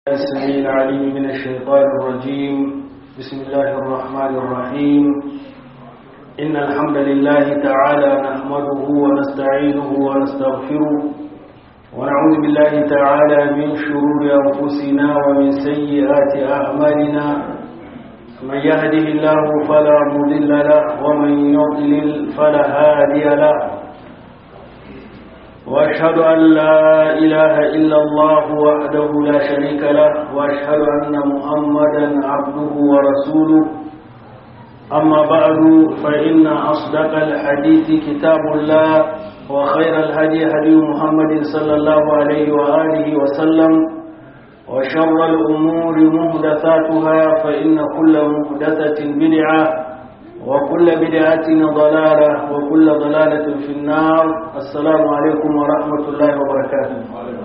السميع العليم من الشيطان الرجيم بسم الله الرحمن الرحيم إن الحمد لله تعالى نحمده ونستعينه ونستغفره ونعوذ بالله تعالى من شرور أنفسنا ومن سيئات أعمالنا من يهده الله فلا مضل له ومن يضلل فلا هادي له وأشهد أن لا إله إلا الله وحده لا شريك له وأشهد أن محمدا عبده ورسوله أما بعد فإن أصدق الحديث كتاب الله وخير الهدي هدي محمد صلى الله عليه وآله وسلم وشر الأمور مهدثاتها فإن كل مهدثة بدعة وكل بدعة ضلالة وكل ضلالة في النار السلام عليكم ورحمة الله وبركاته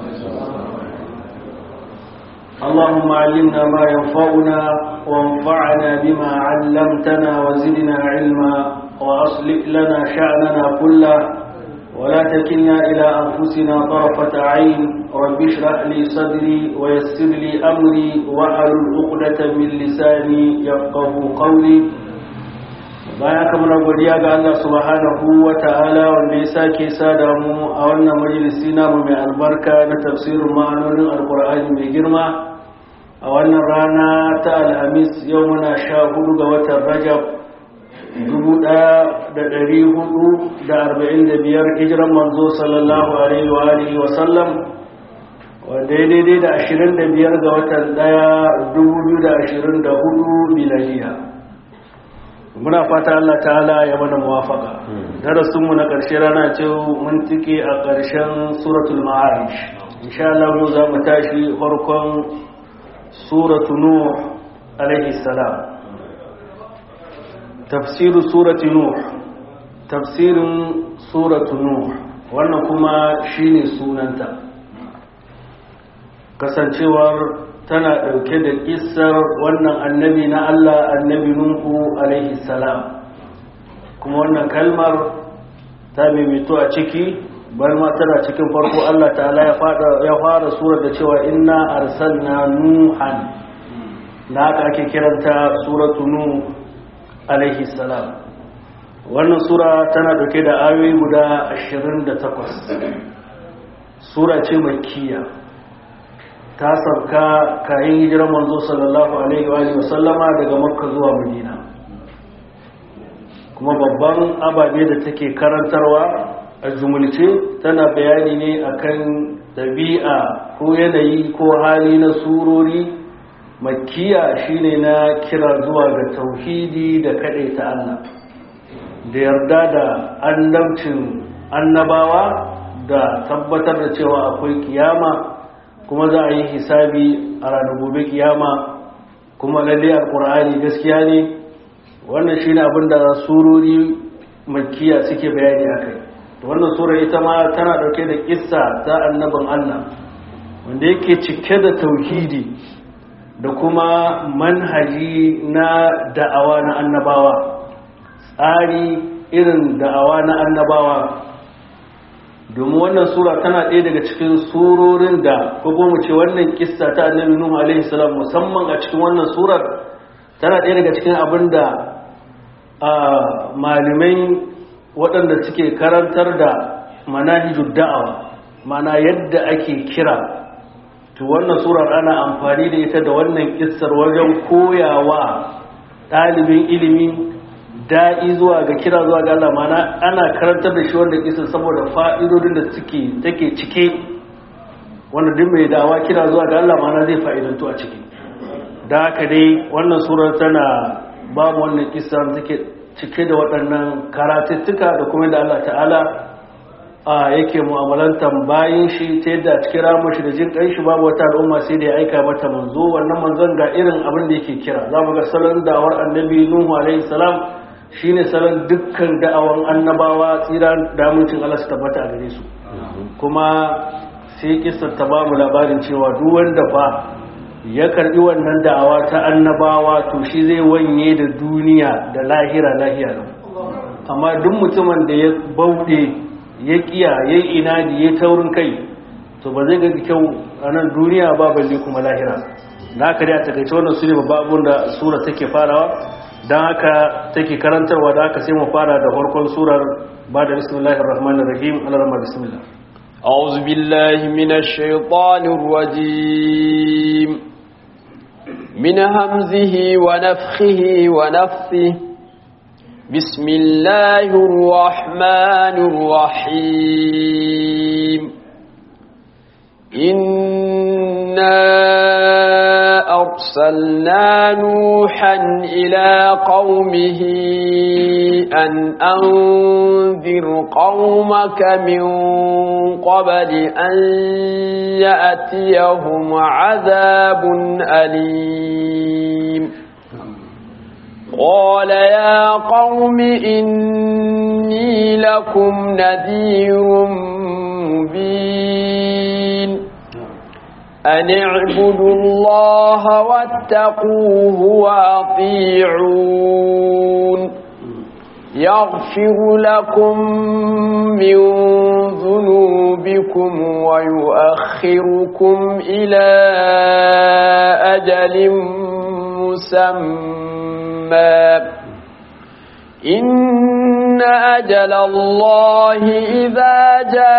اللهم علمنا ما ينفعنا وانفعنا بما علمتنا وزدنا علما وأصلح لنا شأننا كله ولا تكلنا إلى أنفسنا طرفة عين رب اشرح لي صدري ويسر لي أمري واحلل عقدة من لساني يفقه قولي baya kamar godiya ga Allah subhanahu wa ta'ala wanda ya sake sada mu a wannan majalisi namu mai albarka na tafsirin ma'anonin alkur'ani mai girma a wannan rana ta alhamis yau muna sha hudu ga watan rajab dubu ɗaya da ɗari hudu da arba'in da biyar hijiran manzo sallallahu alaihi wa alihi wa sallam wanda ya daidai da ashirin da biyar ga watan ɗaya dubu biyu da ashirin da hudu miladiya muna fata Allah ta'ala ya mana muwafaka darasinmu na ƙarshe rana ce mun tike a ƙarshen suratul ma'arish insha Allah yau za mu tashi farkon suratu nuh alaihi salam tafsiru surati nuh tafsirin suratu nuh wannan kuma shine sunanta kasancewar tana ɗauke da ƙisar wannan annabi na Allah annabi Nuhu alaihi salam kuma wannan kalmar ta mimito a ciki bar ma tana cikin farko Allah ta'ala ya fara surar da cewa inna arsalna nuhan da haka ake kiranta suratu nuh alaihi salam wannan sura tana ɗauke da ayoyi guda 28 sura ce makkiya ta sauka kayan hijirar manzo sallallahu alaihi wa sallama daga makka zuwa madina kuma babban ababe da take karantarwa a jumulce tana bayani ne akan dabi'a ko yanayi ko hali na surori makkiya shine na kira zuwa ga tauhidi da ta Allah da yarda da annabcin annabawa da tabbatar da cewa akwai kiyama kuma za a yi hisabi a ranar gobe kiyama kuma lalle alkur'ani gaskiya ne wannan shine abin da surori makkiya suke bayani akai to wannan sura ita ma tana dauke da kissa ta annabin Allah wanda yake cike da tauhidi da kuma manhaji na da'awa na annabawa tsari irin da'awa na annabawa domin wannan sura tana ɗaya daga cikin surorin da ko mu ce wannan kissa ta annabi nuhu alaihi salam musamman a cikin wannan surar tana ɗaya daga cikin abin da malamai waɗanda suke karantar da manahijud da'awa mana yadda ake kira to wannan surar ana amfani da ita da wannan kissar wajen koyawa ɗalibin ilimi da'i zuwa ga kira zuwa ga Allah mana ana karantar da shi wanda kisa saboda fa'idodin da suke take cike wanda duk mai dawa kira zuwa ga Allah mana zai fa'idantu a ciki da haka dai wannan surar tana ba mu wannan kisa take cike da waɗannan karatuttuka da kuma da Allah ta'ala a yake mu'amalantar bayan shi ta yadda a cikin ramar shi da jin ƙan shi babu wata al'umma sai da ya aika mata manzo wannan manzon ga irin abin da yake kira za mu ga salon da'awar annabi nuhu alaihi salam shine salon dukkan da'awan annabawa tsira damuncin Allah su tabbata a gare su kuma sai kissar ta ba mu labarin cewa duk wanda fa ya karbi wannan da'awa ta annabawa to shi zai wanye da duniya da lahira lahira amma duk mutumin da ya bauɗe ya kiya ya inadi ya taurin kai to ba zai ga kyau a nan duniya ba balle kuma lahira da haka dai a takaice wannan su ne babban abun da sura take farawa don haka take karantarwa da haka sai mu fara da farkon surar ba da bismillahir rahmanir rahim alarma bismillah أعوذ بالله من الشيطان الرجيم من همزه ونفخه ونفثه بسم الله الرحمن الرحيم إنا أرسلنا نوحا إلى قومه أن أنذر قومك من قبل أن يأتيهم عذاب أليم قال يا قوم إني لكم نذير مبين أن اعبدوا الله واتقوه وأطيعون يغفر لكم من ذنوبكم ويؤخركم إلى أجل مسمى إن أجل الله إذا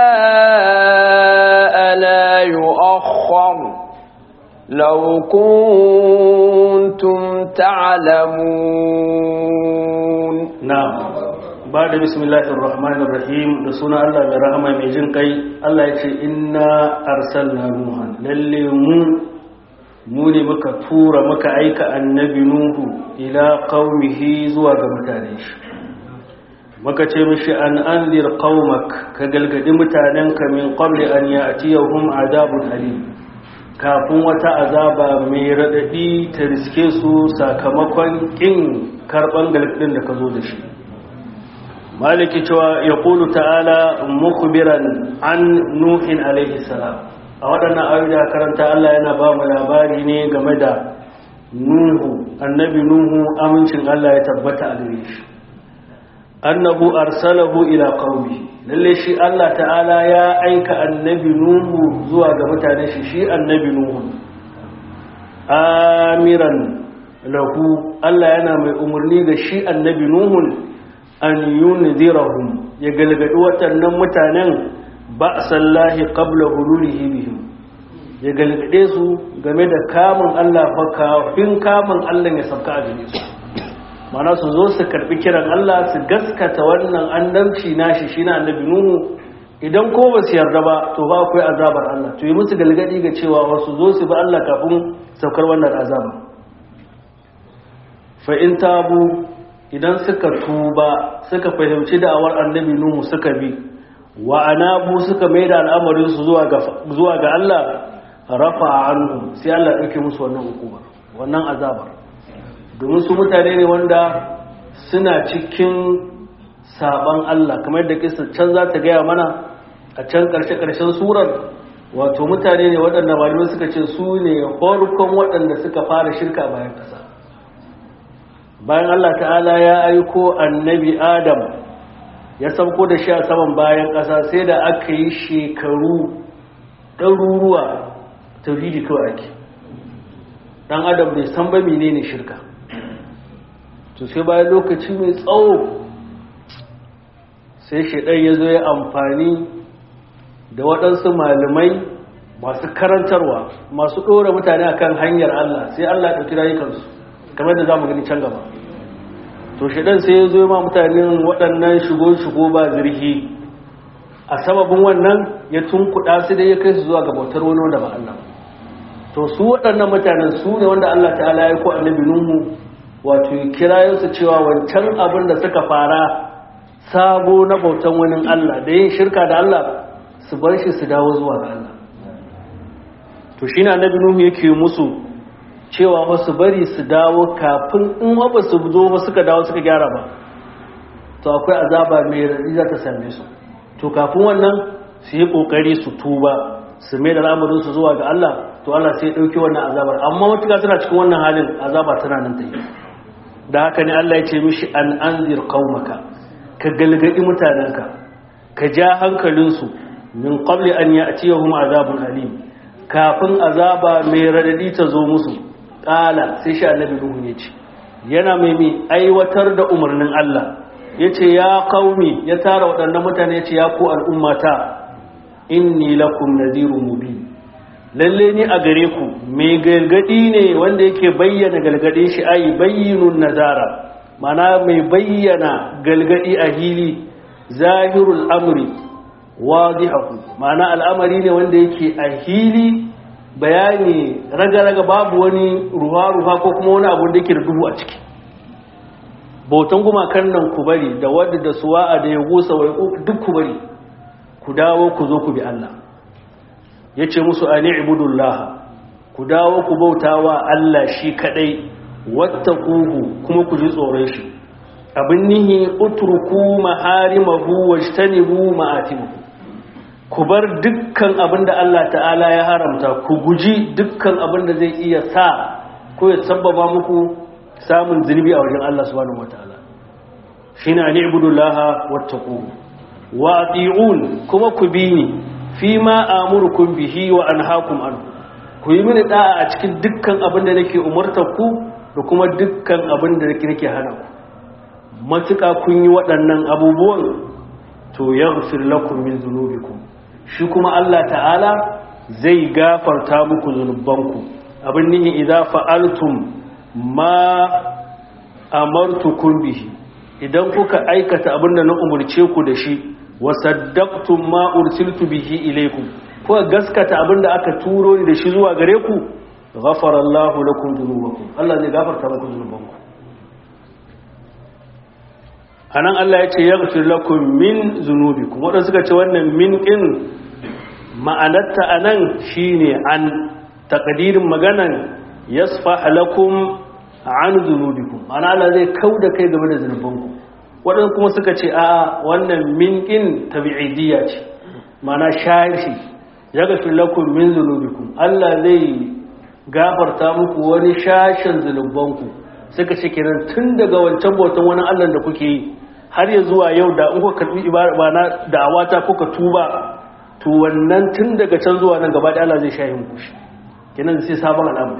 جاء لا يؤخر لو كنتم تعلمون na'am ba da bismillahir rahmanir rahim da suna Allah mai rahama mai jin kai Allah ya ce inna arsalna nuhan lalle mu mu ne muka tura muka aika annabi nuhu ila qaumihi zuwa ga mutane shi muka ce mishi an anzir qaumak ka galgadi mutanenka min qabli an ya'tiyahum adabun alim kafin wata azaba mai radadi ta riske su sakamakon kin karban galgadin da ka zo da shi maliki cewa ya ƙulu ta'ala mukhbiran an nuhin alaihi salam a waɗannan ayyuka karanta Allah yana ba mu labari ne game da nuhu annabi nuhu amincin Allah ya tabbata a gare shi annahu arsalahu ila qaumi lalle shi Allah ta'ala ya aika annabi nuhu zuwa ga mutane shi shi annabi nuhu amiran lahu Allah yana mai umarni ga shi annabi nuhun an yunzirahum ya galgadi waɗannan mutanen ba'sallahi qabla hululihi bihim ya galgade su game da kamun Allah fa kafin kamun Allah ya sauka a gare su mana su zo su karbi kiran Allah su gaskata wannan annabci nashi shi na annabi nuhu idan ko ba su yarda ba to ba akwai azabar Allah to yi musu galgadi ga cewa wasu zo su bi Allah kafin saukar wannan azaba fa in tabu idan suka tuba suka fahimci da'awar annabi nuhu suka bi wa anabu suka mai da al'amarin su zuwa ga zuwa ga Allah rafa anhu sai Allah ya dauke musu wannan hukuma wannan azabar domin su mutane ne wanda suna cikin saban Allah kamar yadda kisa can za ta gaya mana a can karshe-karshen surar wato mutane ne waɗanda malamai suka ce su ne farkon waɗanda suka fara shirka bayan ƙasa bayan Allah ta'ala ya aiko annabi Adam ya sauko da shi a saman bayan ƙasa sai da aka yi shekaru ɗaruruwa tauhidi kawai ake ɗan adam bai san ba menene shirka to sai bayan lokaci mai tsawo sai shaidan ya zo ya amfani da waɗansu malamai masu karantarwa masu ɗora mutane akan hanyar Allah sai Allah ya ɗauki rayukansu kamar da za mu gani can gaba to shaidan sai ya zo ma mutanen waɗannan shigo-shigo ba zirhi a sababin wannan ya tunkuɗa su dai ya kai su zuwa ga bautar wani wanda ba Allah to su waɗannan mutanen su ne wanda Allah ta'ala ya ko annabi Nuhu wato ya kira su cewa wancan abin da suka fara sabo na bautan wani Allah da yin shirka da Allah su bar shi su dawo zuwa ga Allah to shi na annabi Nuhu yake musu cewa ba su bari su dawo kafin in ba su zo ba suka dawo suka gyara ba to akwai azaba mai radi za ta same su to kafin wannan su yi kokari su tuba su mai da al'amarin su zuwa ga Allah to Allah sai ya dauki wannan azabar amma mutuka tana cikin wannan halin azaba tana nan ta yi da haka ne Allah ya ce mishi an anzir qaumaka ka galgadi mutanenka ka ja hankalinsu min qabli an ya'tiyahum azabun alim kafin azaba mai radadi ta zo musu qala sai shi annabi nuhu ya ce yana mai mi aiwatar da umarnin Allah yace ya qaumi ya tara waɗannan mutane yace ya ku al'ummata inni lakum nadhirun mubin lalle ni a gare ku mai gargadi ne wanda yake bayyana galgadin shi ai bayyinun nazara mana mai bayyana galgadi a hili zahirul amri wadihahu mana al'amari ne wanda yake a hili bayani raga-raga babu wani ruwa-ruwa ko kuma wani abu da yake da duhu a ciki bautan gumakan nan ku bari da wadda da suwa'a da ya gusa wai duk ku bari ku dawo ku zo ku bi Allah ya ce musu a ni'ibudullah ku dawo ku bauta wa Allah shi kadai wattaquhu kuma ku ji tsoron shi abin nihi utruku maharimahu wajtanibu ma'atimahu ku bar dukkan abin da Allah ta'ala ya haramta ku guji dukkan abin da zai iya sa ko ya sabbaba muku samun zunubi a wajen Allah subhanahu wataala shine a ni'ibudullah wattaquhu wa ati'un kuma ku bi ni fi ma amurukum bihi wa anhaakum anhu ku yi mini da'a a cikin dukkan abin da nake umartar ku da kuma dukkan abin da nake hana ku matuƙa kun yi waɗannan abubuwan to yaghfir lakum min dhunubikum shi kuma Allah ta'ala zai gafarta muku zunubanku abin nihi idza fa'altum ma amartukum bihi idan kuka aikata abin da na umurce ku da shi wasaddaqtum ma ursiltu bihi ilaykum ko gaskata abinda aka turo ni da shi zuwa gare ku ghafara Allahu lakum dhunubakum Allah zai gafarta muku dhunubanku anan Allah ya ce yaghfir lakum min dhunubikum wanda suka ce wannan min din ma'anarta anan shine an taqdirin maganan yasfah lakum an dhunubikum ana Allah zai kauda kai game da zunubanku waɗansu kuma suka ce a wannan min ɗin tabi'idiyya ce mana sharishi ya gafi lakun min zunubikum Allah zai gafarta muku wani shashin zunubanku suka ce kenan tun daga wancan bautan wani Allah da kuke yi har ya zuwa yau da in kuka karbi ibana da awata kuka tuba to wannan tun daga can zuwa nan gaba da Allah zai shahin ku shi kenan sai sabon al'amari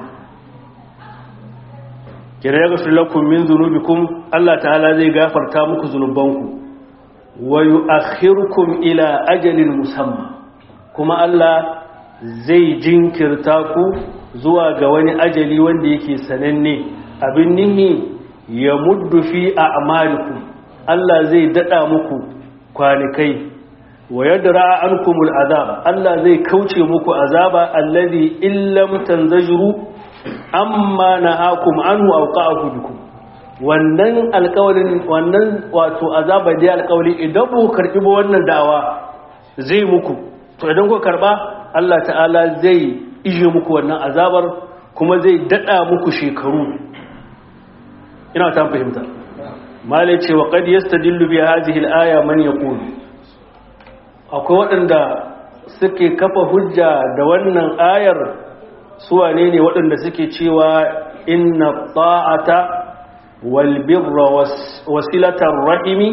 kira ya gafi lakum min zunubikum Allah ta'ala zai gafarta muku zunubanku wa yu'akhirukum ila ajalin musamma kuma Allah zai jinkirta ku zuwa ga wani ajali wanda yake sananne abin nihi ya muddu fi a'malikum Allah zai dada muku kwanikai wa yadra ankumul azab Allah zai kauce muku azaba alladhi illam tanzajru amma na hakum anhu auqa'ahu bikum wannan alƙawarin wannan wato azaba dai alƙawari idan ku karbi ba wannan da'awa zai muku to idan ku karba Allah ta'ala zai ije muku wannan azabar kuma zai dada muku shekaru ina ta fahimta malai ce wa qad yastadillu bi hadhihi al-aya man yaqul akwai waɗanda suke kafa hujja da wannan ayar suwane ne waɗanda suke cewa inna ta'ata wal birra wasilatar rahimi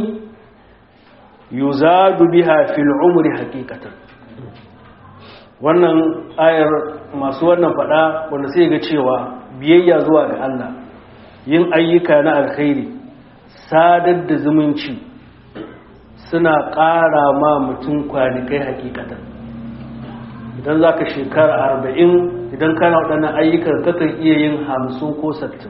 yuzadu biha fil umri haqiqatan wannan ayar masu wannan fada wanda sai ga cewa biyayya zuwa ga Allah yin ayyuka na alkhairi sadar da zumunci suna ƙara ma mutum kwanikai hakikatan idan za ka shekara arba'in idan kana waɗannan ayyukan kakan iya yin hamsin ko sattin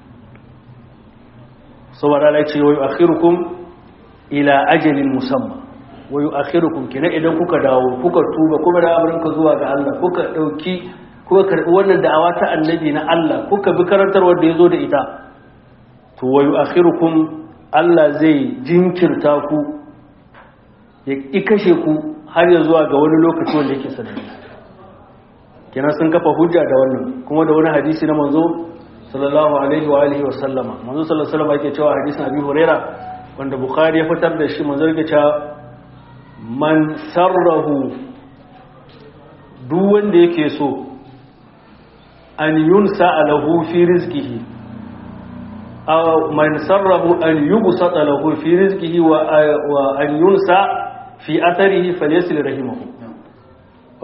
saboda ala ce wayo akhirukum ila ajalin musamman wayo akhirukum kina idan kuka dawo kuka tuba kuma da amurka zuwa ga Allah kuka ɗauki kuka karɓi wannan da'awa ta annabi na Allah kuka bi karantarwar da ya zo da ita to wayo akhirukum Allah zai jinkirta ku ya ƙi kashe ku har ya zuwa ga wani lokaci wanda yake sananne kenan sun kafa hujja da wannan kuma da wani hadisi na manzo sallallahu alaihi wa alihi wa sallama manzo sallallahu alaihi wa sallama yake cewa hadisin abi huraira wanda bukhari ya fitar da shi manzo yake cewa man sarrahu duk wanda yake so an yunsa lahu fi rizqihi aw man sarrahu an yubsata lahu fi rizqihi wa wa an yunsa fi atharihi falyasil rahimahu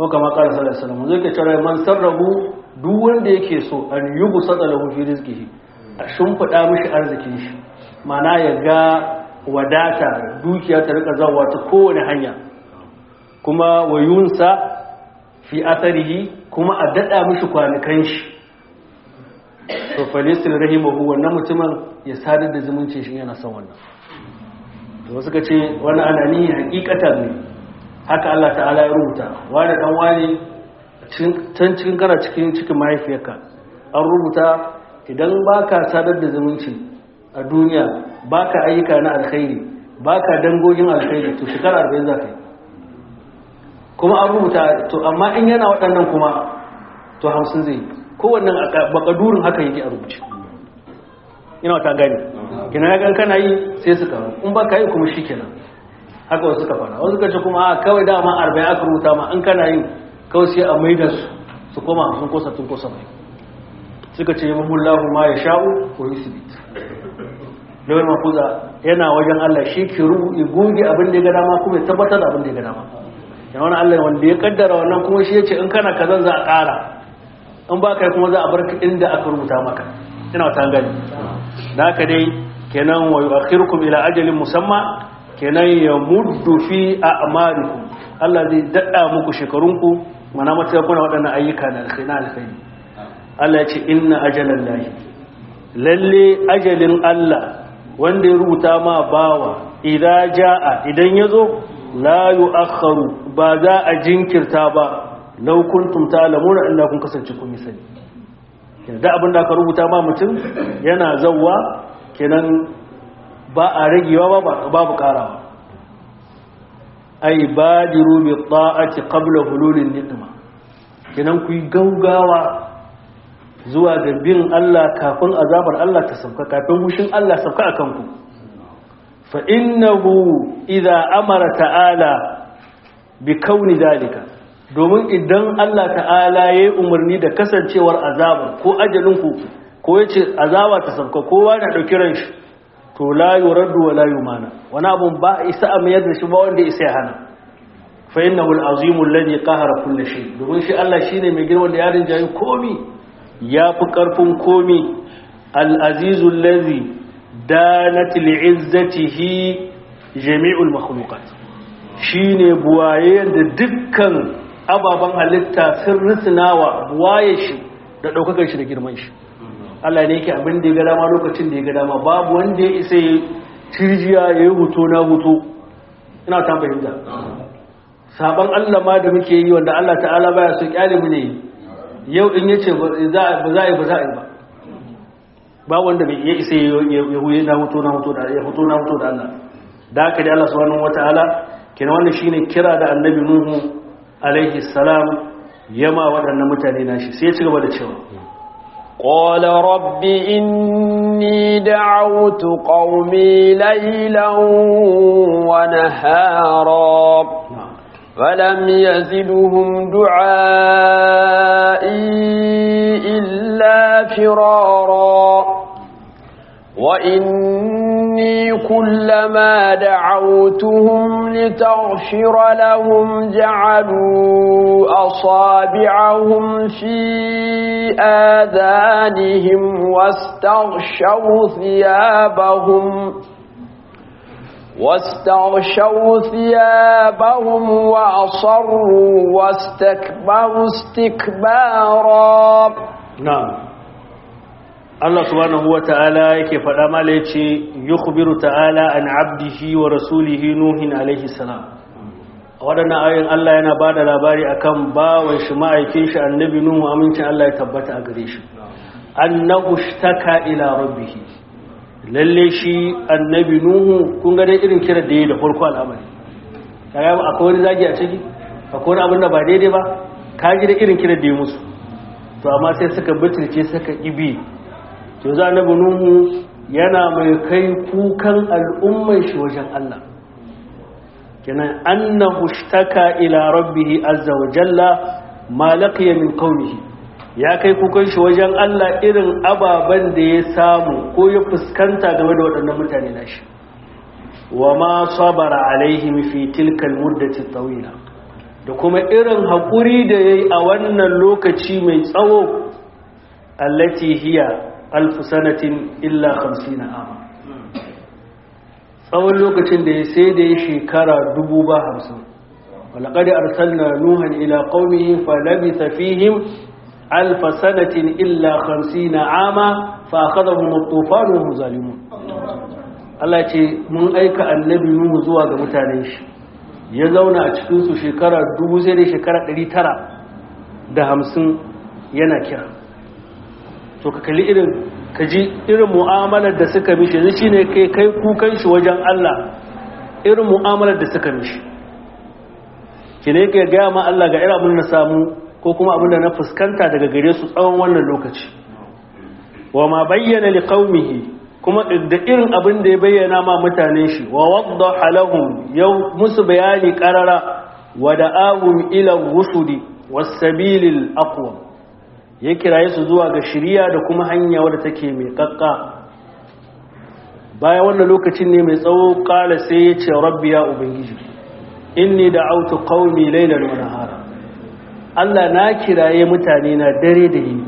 ko kama kala sallallahu alaihi wasallam zai ke cewa man sarrahu duk wanda yake so an yubu sadalahu fi rizqihi a shimfida mishi arzikin shi mana ya ga wadata dukiya ta rika zawa ta kowane hanya kuma wayunsa fi asarihi kuma a dada mishi kwanukan shi to falistin rahimahu wannan mutumin ya sadar da zumunci shi yana son wannan to wasu ka ce wani anani hakikatar ne haka Allah ta'ala ya rubuta wani dan wani can cikin kana cikin cikin mahaifiyarka an rubuta idan baka sadar da zumunci a duniya baka ayyuka na alkhairi baka dangogin alkhairi to shekara arba'in za ka yi kuma an rubuta to amma in yana waɗannan kuma to hamsin zai yi kowannan bakadurin haka yake a rubuce ina ta gani kina ya gan kana yi sai su karu in ba ka yi kuma shi kenan haka wasu ka fara wasu kace kuma a kawai dama arba'in aka rubuta ma in kana yi kawai sai a maida su su koma hamsin ko sattin ko saba'in suka ce mahullahu ma ya sha'u ko yi sibit lawal mafuza yana wajen allah shi ke rubuta goge abin da ya ga dama kuma ya tabbatar da abin da ya ga dama yana wani allah wanda ya kaddara wannan kuma shi ya ce in kana kazan za a ƙara in ba ka kuma za a bar inda aka rubuta maka ina ta gani da haka dai kenan wa yu'akhirukum ila ajalin musamma kenan ya muddu fi a'malikum Allah zai dada muku shekarunku mana mata kuna waɗannan ayyuka na alkhairi alkhairi Allah ya ce inna ajalan lahi lalle ajalin Allah wanda ya rubuta ma bawa idan jaa idan yazo la yu'akharu ba za a jinkirta ba lau kuntum ta'lamuna illa kun kasance kun sani da abin da aka rubuta ma mutum yana zawwa kenan ba a ragewa ba babu karawa ai badiru bi ta'ati qabla hululin ni'ma kenan ku gaugawa zuwa ga bin Allah kafin azabar Allah ta sauka kafin hushin Allah sauka akan ku fa innahu idza amara ta'ala bi kauni dalika domin idan Allah ta'ala ya yi umarni da kasancewar azaba ko ajalinku ko ya ce azaba ta sauka kowa na ɗauki ran shi to la yuraddu wa la yumana wani abun ba isa a mayar da shi ba wanda isa ya hana fa innahu al-azimu alladhi qahara kulli shay domin shi Allah shine mai girma da yarin jayi komi ya fi karfin komi al-azizu alladhi danat li'izzatihi jami'ul makhluqat shine buwaye da dukkan ababen halitta sun risinawa waye shi da ɗaukakar shi da girman shi Allah ne yake abin da ya ga dama lokacin da ya ga dama babu wanda ya isa ya tirjiya ya yi hutu na hutu ina ta fahimta sabon Allah ma da muke yi wanda Allah ta'ala baya so kyale mu ne yau in yace ba za a yi ba za a yi ba ba wanda bai iya isa ya huye na hutu na hutu da ya hutu na hutu da Allah da haka dai Allah subhanahu wataala kina wannan shine kira da annabi Nuhu alaihi salam yama waɗannan mutane nashi sai ya ci gaba da cewa قال رب إني دعوت قومي ليلا ونهارا فلم يزدهم دعائي إلا فرارا وإني كلما دعوتهم لتغفر لهم جعلوا أصابعهم في آذانهم واستغشوا ثيابهم واستغشوا ثيابهم وأصروا واستكبروا استكبارا نعم Allah subhanahu wa ta'ala yake faɗa mala yace yukhbiru ta'ala an abdihi wa rasulihi nuhin alaihi salam a waɗannan ayoyin Allah yana ba da labari akan bawan shi ma'aikin shi annabi nuhu amincin Allah ya tabbata a gare shi annahu shtaka ila rabbih lalle shi annabi nuhu kun ga dai irin kira da yayi da farko al'amari kaga akwai wani zagi a ciki akwai wani abin da ba daidai ba ka ji da irin kira da yayi musu to amma sai suka bitirce suka ibi to za na nuhu yana mai kai kukan al'ummar shi wajen Allah kenan annahu shtaka ila rabbih azza wa jalla ma laqiya min qawlihi ya kai kukan shi wajen Allah irin ababan da ya samu ko ya fuskanta game da waɗannan mutane nashi wa ma sabara alaihim fi tilka almuddati tawila da kuma irin haƙuri da ya yi a wannan lokaci mai tsawo allati hiya alfu sanatin illa hamsin ama tsawon lokacin da ya sai da ya shekara dubu ba hamsin walaƙad arsalna nuhan ila qaumihi falabitha fihim alfa sanatin illa hamsin ama fa akhadhahum at-tufan wa hum zalimun Allah ce mun aika annabi nuhu zuwa ga mutanen shi ya zauna a cikinsu shekara dubu sai dai shekara ɗari tara da hamsin yana kira to ka kalli irin ka ji irin mu'amalar da suka mishi yanzu shine kai kai kukan shi wajen Allah irin mu'amalar da suka mishi ki ne ka gaya ma Allah ga irin abin na samu ko kuma abin da na fuskanta daga gare su tsawon wannan lokaci wa ma bayyana liqaumihi kuma da irin abin da ya bayyana ma mutanen shi wa wadda halahum yau musu bayani karara wa da'ahum ila rusuli was-sabilil aqwa ya kiraye su zuwa ga shiriya da kuma hanya wadda take mai kakka bayan wannan lokacin ne mai tsawo kala sai ya ce rabbi ya ubangiji inni da'awtu qaumi laylan wa nahara Allah na kiraye mutane na dare da yini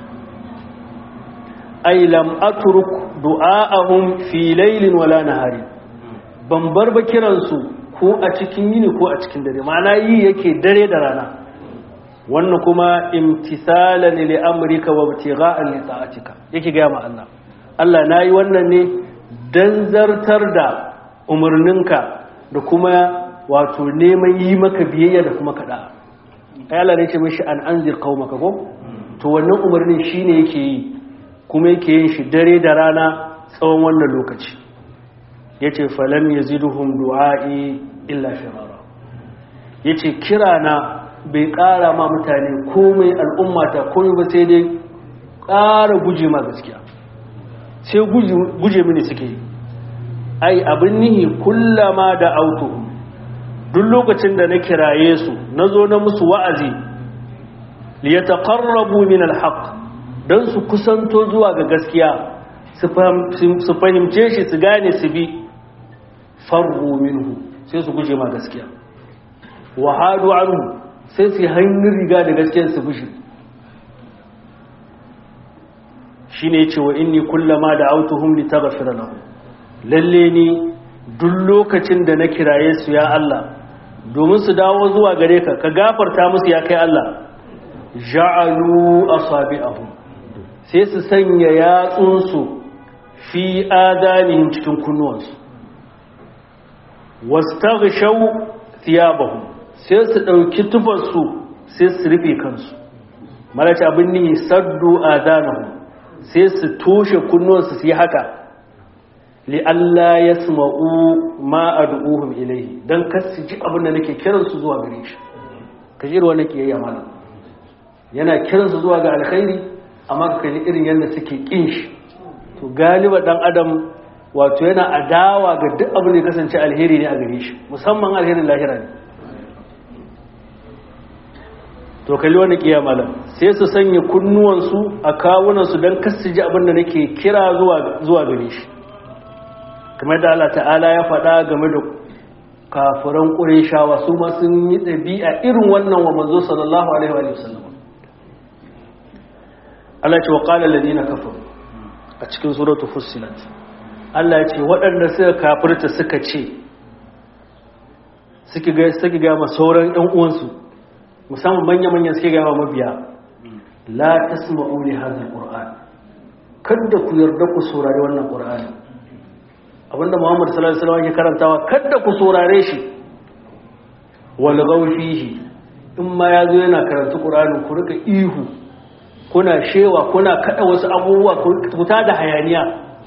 ay lam atruk du'a'ahum fi laylin wala nahari ban bar ba kiransu ko a cikin yini ko a cikin dare ma'ana yi yake dare da rana wannan kuma imtisalan li amrika wa ibtigha'an li ta'atika yake ga ma Allah Allah nayi wannan ne dan zartar da umarninka da kuma wato neman yi maka biyayya da kuma kada ai Allah ne ce mishi an anzir qaumaka ko to wannan umarnin shine yake yi kuma yake yin shi dare da rana tsawon wannan lokaci ya ce falam ya ziduhun du'a'i illa shirara ya ce kirana bai ƙara ma mutane komai al'ummata komai ba sai dai ƙara guje ma gaskiya sai guje mini suke yi ai abin nihi kullama da auto duk lokacin da na kiraye su na zo na musu wa'azi liyataqarrabu min alhaq don su kusanto zuwa ga gaskiya su fahimce shi su gane su bi farru minhu sai su guje ma gaskiya wahadu anhu sai su hannun riga da gaskiyar su fushi shi ne cewa inni kullama da autuhum li taghfira lahum lalle ni duk lokacin da na kiraye su ya Allah domin su dawo zuwa gare ka ka gafarta musu ya kai Allah ja'alu asabi'ahum sai su sanya yatsunsu fi adanihim cikin kunnuwansu wastaghshaw thiyabahum sai su dauki tufarsu sai su rufe kansu malaci abin ni saddu adanahum sai su toshe kunnuwansu su yi haka li alla yasma'u ma ad'uhum ilayhi dan kar su ji abin da nake kiransu zuwa gare shi kaji ruwa nake yayi amana yana kiransu zuwa ga alkhairi amma ka kalli irin yadda suke kin shi to galiba dan adam wato yana adawa ga duk abin da ya kasance alheri ne a gare shi musamman alherin lahira ne to kalli wani kiyama da sai su sanya kunnuwansu a kawunansu don kasu ji abin da nake kira zuwa gare shi kamar da Allah ta'ala ya faɗa game da kafiran ƙureshawa su ma sun yi ɗabi'a irin wannan wa manzo sallallahu alaihi wa sallam Allah ce wa qala alladhina kafaru a cikin suratul fussilat Allah ya ce waɗanda suka kafirta suka ce suke ga suke ga ma sauran ɗan uwansu musamman manya manyan suke ga ma mabiya la tasma'u li hadha alquran kada ku yarda ku saurari wannan qur'ani abinda Muhammad sallallahu alaihi wasallam ya karantawa kada ku saurare shi wal fihi in ma yazo yana karanta qur'ani ku rika ihu kuna shewa kuna kada wasu abubuwa ku ta da hayaniya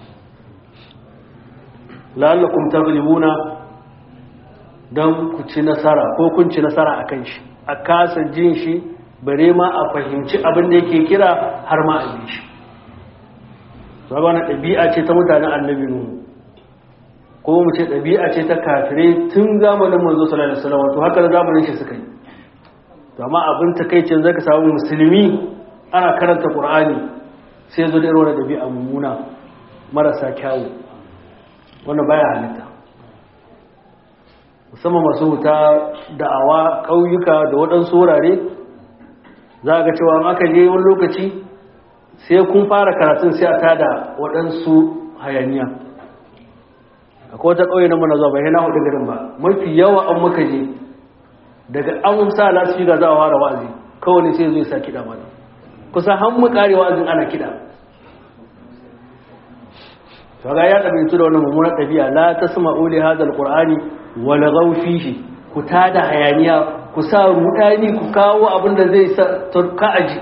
la'allakum taghlibuna dan ku ci nasara ko kun ci nasara akan shi a kasa jin shi bare ma a fahimci abin da yake kira har ma a bi shi zaba na ɗabi'a ce ta mutanen annabi nuhu ko mu ce ɗabi'a ce ta kafirai tun zamanin manzo sallallahu alaihi wasallam to haka da zamanin shi suka yi to amma abin takeicin zaka samu musulmi ana karanta qur'ani sai zo da irin wannan ɗabi'a mummuna marasa kyawu wanda baya halitta musamman masu wuta da'awa ƙauyuka da waɗansu wurare za ga cewa aka je wani lokaci sai kun fara karatun sai a tada waɗansu hayaniya akwai wata ƙauye na mana zuwa bai na hudu garin ba mafi yawa an muka je daga an sa lasu ga za a fara wa'azi kawai sai zai sa kiɗa mana kusa han mu kare wa'azin ana kiɗa to ga ya ɗabi'tu da wannan mummunar ɗabi'a la tasma'u li hadha alqur'ani wa laghaw fihi ku tada hayaniya ku sa rudani ku kawo abin da zai sa turka aji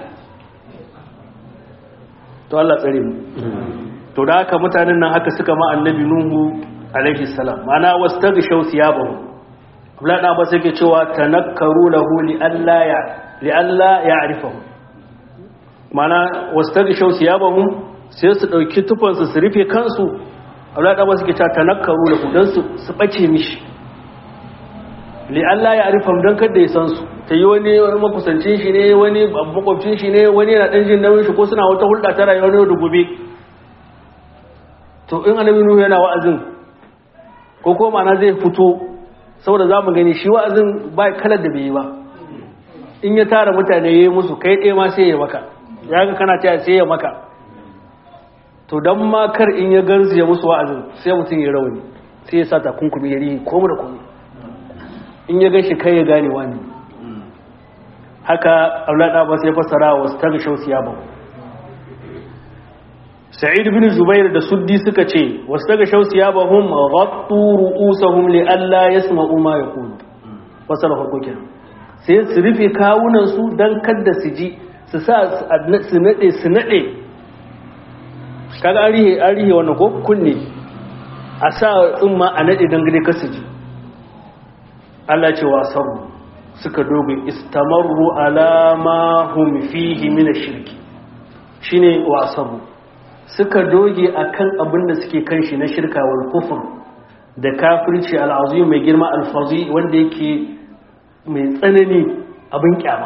to Allah tsare mu to da haka mutanen nan haka suka ma annabi nuhu alaihi salam mana wastaghshaw thiyabahum Abdullahi da ba sai ke cewa tanakkaru lahu li alla ya li alla ya'rifahu mana wastaghshaw thiyabahum sai su dauki tufansu su rufe kansu Abdullahi da ba sai ke cewa tanakkaru lahu dan su su bace mishi li alla ya'rifahum dan kada ya san su ta yi wani makusancin shi ne wani makwabcin shi ne wani yana ɗan jin nauyin shi ko suna wata hulɗa ta rayuwar yau da gobe to in annabi nuhu yana wa'azin ko ko ma'ana zai fito saboda za mu gani shi wa'azin ba kalar da bai yi ba in ya tara mutane ya yi musu kai ɗaya ma sai ya maka ya ga kana taya sai ya maka to don ma kar in ya garzu ya musu wa'azin sai mutum ya rauni sai ya sa takunkumi ya rihi komu da komu in ya gashi kai ya gane wani haka aulada ba sai fassara wa stagshaw siyabahu sa'id bin zubair da suddi suka ce wastagshaw siyabahum ghattu ru'usahum li alla yasma'u ma yaqulu fassara farko kenan sai su rufe kawunan su dan kada su ji su sa su nade su nade kaga arihe arihe wannan ko kunne a sa tsumma a nade dan gade kasu ji Allah ce wa sarru suka doge istamarru alama hum fihi min ash-shirki shine wasabu suka doge akan abin da suke kan shi na shirka wal kufr da kafirci al-azim mai girma al-fazi wanda yake mai tsanani abin kyama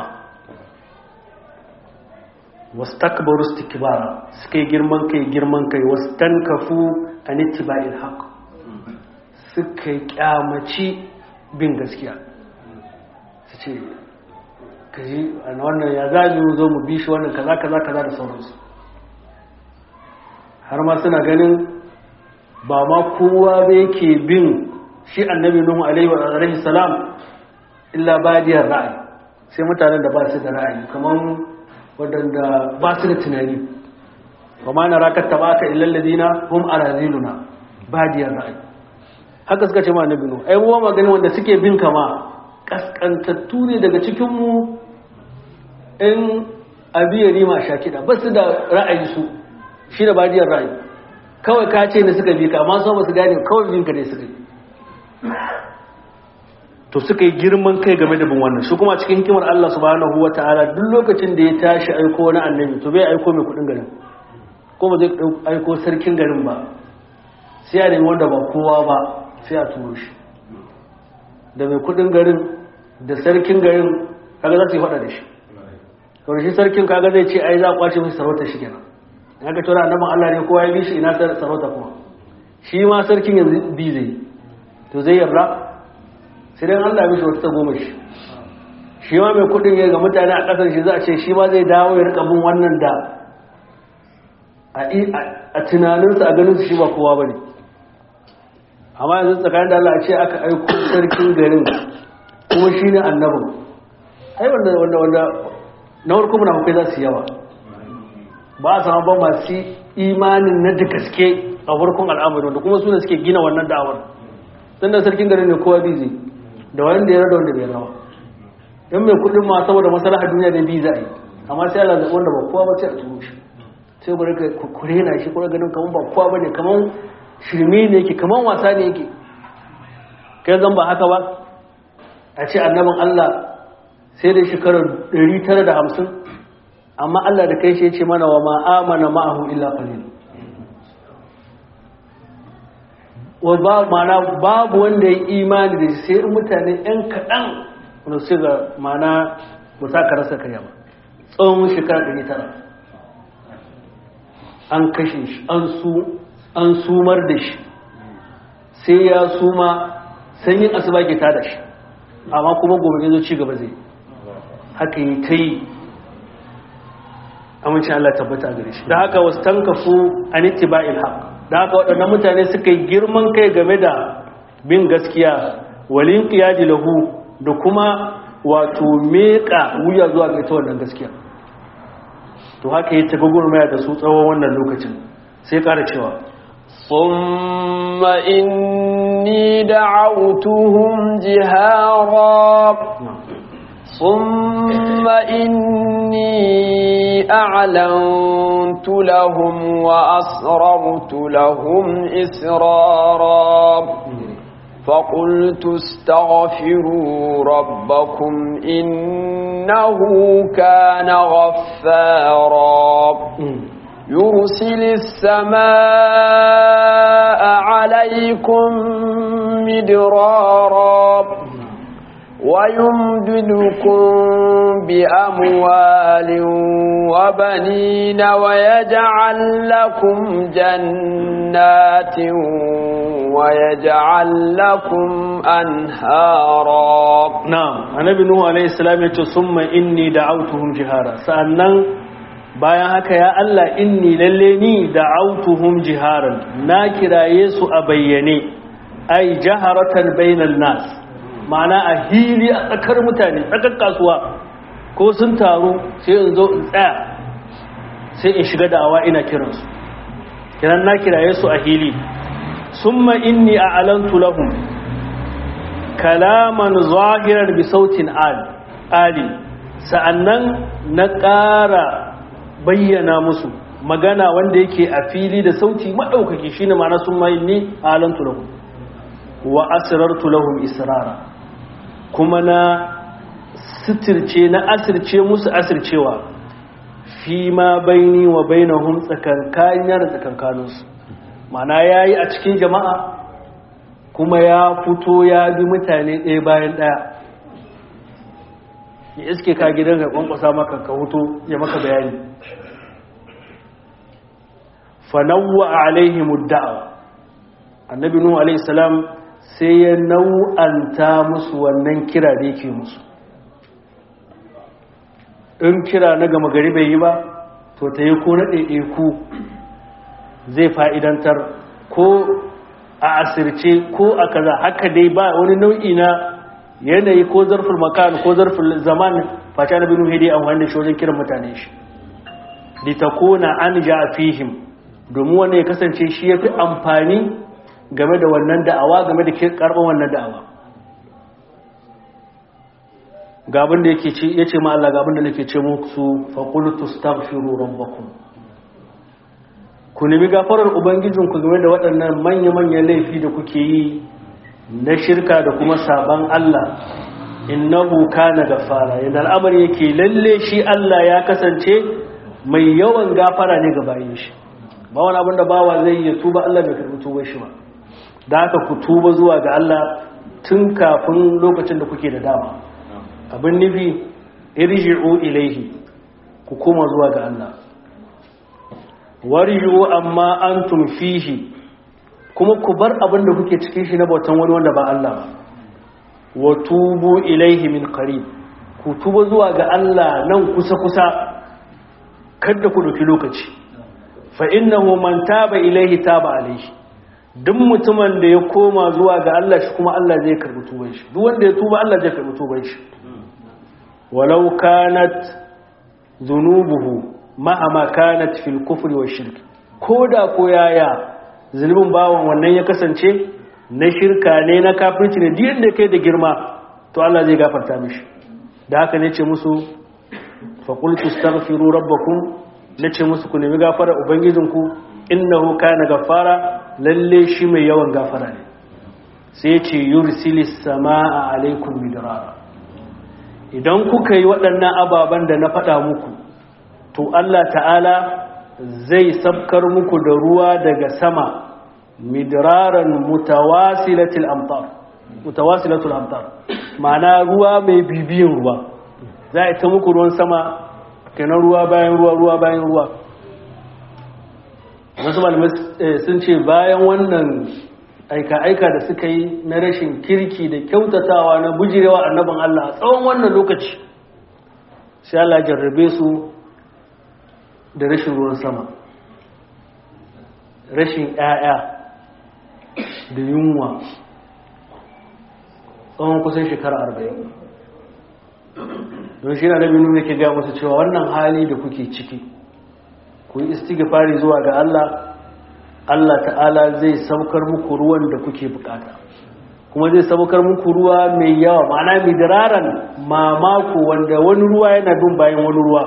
wastakbaru istikbara suka yi girman kai girman kai wastankafu an ittiba'il haqq suka kyamaci bin gaskiya su ce ka yi a wannan ya zaɓi zo mu bi shi wannan kaza kaza kaza da sauransu har ma suna ganin ba ma kowa ba yake bin shi annabi nuhu alaihi wa alaihi salam illa badiyar ra'ayi sai mutanen da ba su da ra'ayi kamar waɗanda ba su da tunani ba ma na rakar tabaka illal ladina hum araziluna badiyar ra'ayi haka suka ce ma annabi nuhu ai mu ma ganin wanda suke bin kama kaskantattu ne daga cikinmu in abiyar rima sha kiɗa ba su da ra'ayi su shi da badiyar ra'ayi kawai ka ce ne suka bi ka amma so ba su gane kawai binka ne suka yi to suka yi girman kai game da bin wannan shi kuma cikin hikimar Allah subhanahu wa ta'ala duk lokacin da ya tashi aiko wani annabi to bai aiko mai kudin garin ko ba zai aiko sarkin garin ba sai a nemi wanda ba kowa ba sai a turo shi da mai kudin garin da sarkin garin kaga za su yi faɗa da shi kawai shi sarkin kaga zai ce ai za a kwace masa sarauta shi kenan ya ga tura annabin Allah ne kowa ya bi shi ina sarauta kuma shi ma sarkin yanzu bi zai to zai yarda sai dan Allah ya mishi wata ta goma shi shi ma mai kudin ya ga mutane a kasar shi za a ce shi ma zai dawo ya rika bin wannan da a tunaninsa a ganin su shi ba kowa bane amma yanzu tsakanin da Allah a ce aka aiko sarkin garin kuma shi ne annabin ai wanda wanda wanda na farko muna hukai za su yawa ba a samu ba masu imanin na da gaske a farkon al'amari wanda kuma suna suke gina wannan da'awar tun da sarkin garin ne kowa bizi da wanda ya rada wanda bai rawa don mai kudin ma saboda masalaha duniya da biza yi amma sai Allah zaɓi wanda ba kowa ba sai a turo shi sai bari ka kure na shi kuma ganin kamar ba kowa ba ne kamar shirme ne yake kamar wasa ne yake kai zan ba haka ba a ce annabin Allah sai da shekarar 950 amma Allah da kai shi ce mana wa ma'amana ma'ahu illa qalil wa ba mana babu wanda ya imani da sai mutane yan kaɗan wanda su ga mana musaka rasa karya ba tsawon shekara 900 an kashe shi an su an sumar da shi sai ya suma sanyin asuba ke tada shi amma kuma gobe ya zo ci gaba zai haka yi ta yi amincin Allah tabbata gare shi da haka wasu tankafu an ittiba'il haq da haka waɗannan mutane suka yi girman kai game da bin gaskiya walin qiyaji lahu da kuma wato meka wuya zuwa ga ita wannan gaskiya to haka yi ta gugurmaya da su tsawon wannan lokacin sai ƙara cewa ثم إني دعوتهم جهارا ثم إني أعلنت لهم وأسررت لهم إسرارا فقلت استغفروا ربكم إنه كان غفارا يرسل السماء عليكم مدرارا ويمددكم بأموال وبنين ويجعل لكم جنات ويجعل لكم أنهارا na'am annabi nuhu alaihi salam yace summa inni da'awtuhum jihara sa'annan bayan haka ya Allah inni lalle ni da'awtuhum jiharan na kiraye su a bayyane ai jaharatan bainal nas ma'ana a hili a tsakar mutane tsakar kasuwa ko sun taru sai in zo in tsaya sai in shiga da'awa ina kiransu kiran na kiraye su a hili summa inni a'lantu lahum kalaman zahirar bi sautin ali sa'annan na ƙara bayyana musu magana wanda yake a fili da sauti maɗaukaki shine ma'ana sun mai ni alantu lahum wa asrartu lahum israra kuma na sitirce na asirce musu asircewa fi ma baini wa bainahum tsakankanin da tsakankaninsu ma'ana yayi a cikin jama'a kuma ya fito ya bi mutane ɗaya bayan ɗaya ya iske ka gidan ka kwankwasa maka ka hutu ya maka bayani fanawwa alaihi mudda'a annabi nuhu alaihi salam sai ya nau'anta musu wannan kira da yake musu in kira na gama gari bai yi ba to ta yi ko na ɗaiɗaiku zai fa'idantar ko a asirce ko a kaza haka dai ba wani nau'i na yanayi ko zarfin makan ko zarfin zaman face na binu hidi an wanda shi wajen kiran mutane shi litakuna an ja fihim domin wanda ya kasance shi ya fi amfani game da wannan da'awa game da karɓar wannan da'awa gabin da yake ce ya ce ma Allah gabin da nake ce musu faƙultu staghfiru rabbakum ku nemi gafarar ubangijinku game da waɗannan manya-manyan laifi da kuke yi na shirka da kuma saban Allah innahu kana gafara yadda al'amari yake lalle shi Allah ya kasance mai yawan gafara ne ga bayan shi ba wani abin da bawa zai yi tuba Allah bai karbi tuba shi ba da haka ku tuba zuwa ga Allah tun kafin lokacin da kuke da dama abin nufi irji'u ilaihi ku koma zuwa ga Allah warju amma antum fihi kuma ku bar abin da kuke cikin shi na bautan wani wanda ba Allah ba wa tubu ilaihi min qarib ku tuba zuwa ga Allah nan kusa kusa kada ku dauki lokaci fa innahu man taba ilaihi taba alaihi duk mutumin da ya koma zuwa ga Allah shi kuma Allah zai karbi tuban shi duk wanda ya tuba Allah zai karbi tuban shi walau kanat dhunubuhu ma'ama kanat fil kufri wa shirk koda ko yaya zulubin bawan wannan ya kasance na shirka ne na kafirci ne duk da kai da girma to Allah zai gafarta mishi da haka ne ce musu fa qultu astaghfiru rabbakum nace musu ku nemi gafara ubangijinku innahu kana gafara lalle shi mai yawan gafara ne sai ya ce yursilis samaa alaikum midrara idan kuka yi waɗannan ababen da na faɗa muku to Allah ta'ala zai sabkar muku da ruwa daga sama midraran mutawasilatul amtar mutawasilatul amtar ma'ana ruwa mai bibiyin ruwa za a ta muku ruwan sama kenan ruwa bayan ruwa ruwa bayan ruwa wasu malamai sun ce bayan wannan aika-aika da suka yi na rashin kirki da kyautatawa na bujirewa annabin Allah a tsawon wannan lokaci sai Allah jarrabe su da rashin ruwan sama rashin 'ya'ya da yunwa tsawon kusan shekara arba'in don shi na nabi nuna ke gaya musu cewa wannan hali da kuke ciki ku yi istighfari zuwa ga Allah Allah ta'ala zai saukar muku ruwan da kuke bukata kuma zai saukar muku ruwa mai yawa ma'ana mai diraran mamako wanda wani ruwa yana bin bayan wani ruwa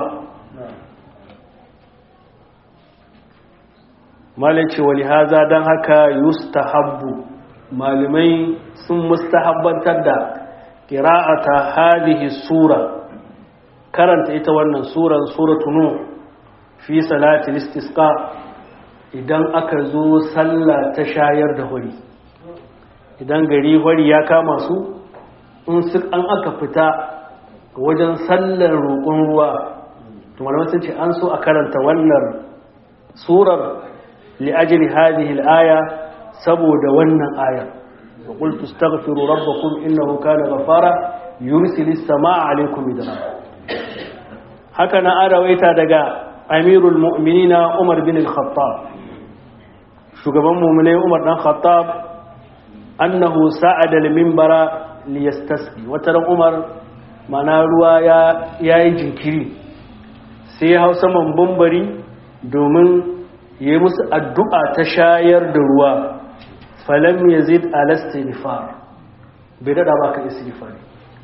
malai ce wani haza don haka yustahabbu malamai sun mustahabbantar da ƙira'ata hadihi sura karanta ita wannan suran suratu nuh fi salatin istisqa idan aka zo sallah ta shayar da hori idan gari hori ya kama su in su an aka fita wajen sallar roƙon ruwa to malamai sun ce an so a karanta wannan surar li'ajli hadhihi al-aya saboda wannan ayar wa qultu astaghfiru rabbakum innahu kana ghafara yursilis samaa alaykum midrara haka na arawaita daga amirul mu'minina umar bin al-khattab shugaban mu'minai umar dan khattab annahu sa'ada al-minbara liyastasqi wataran umar mana ruwa ya yayi jinkiri sai ya hau saman bambari domin yi musu addu'a ta shayar da ruwa falam ya zid alastinifar bai daɗa ba ka istifari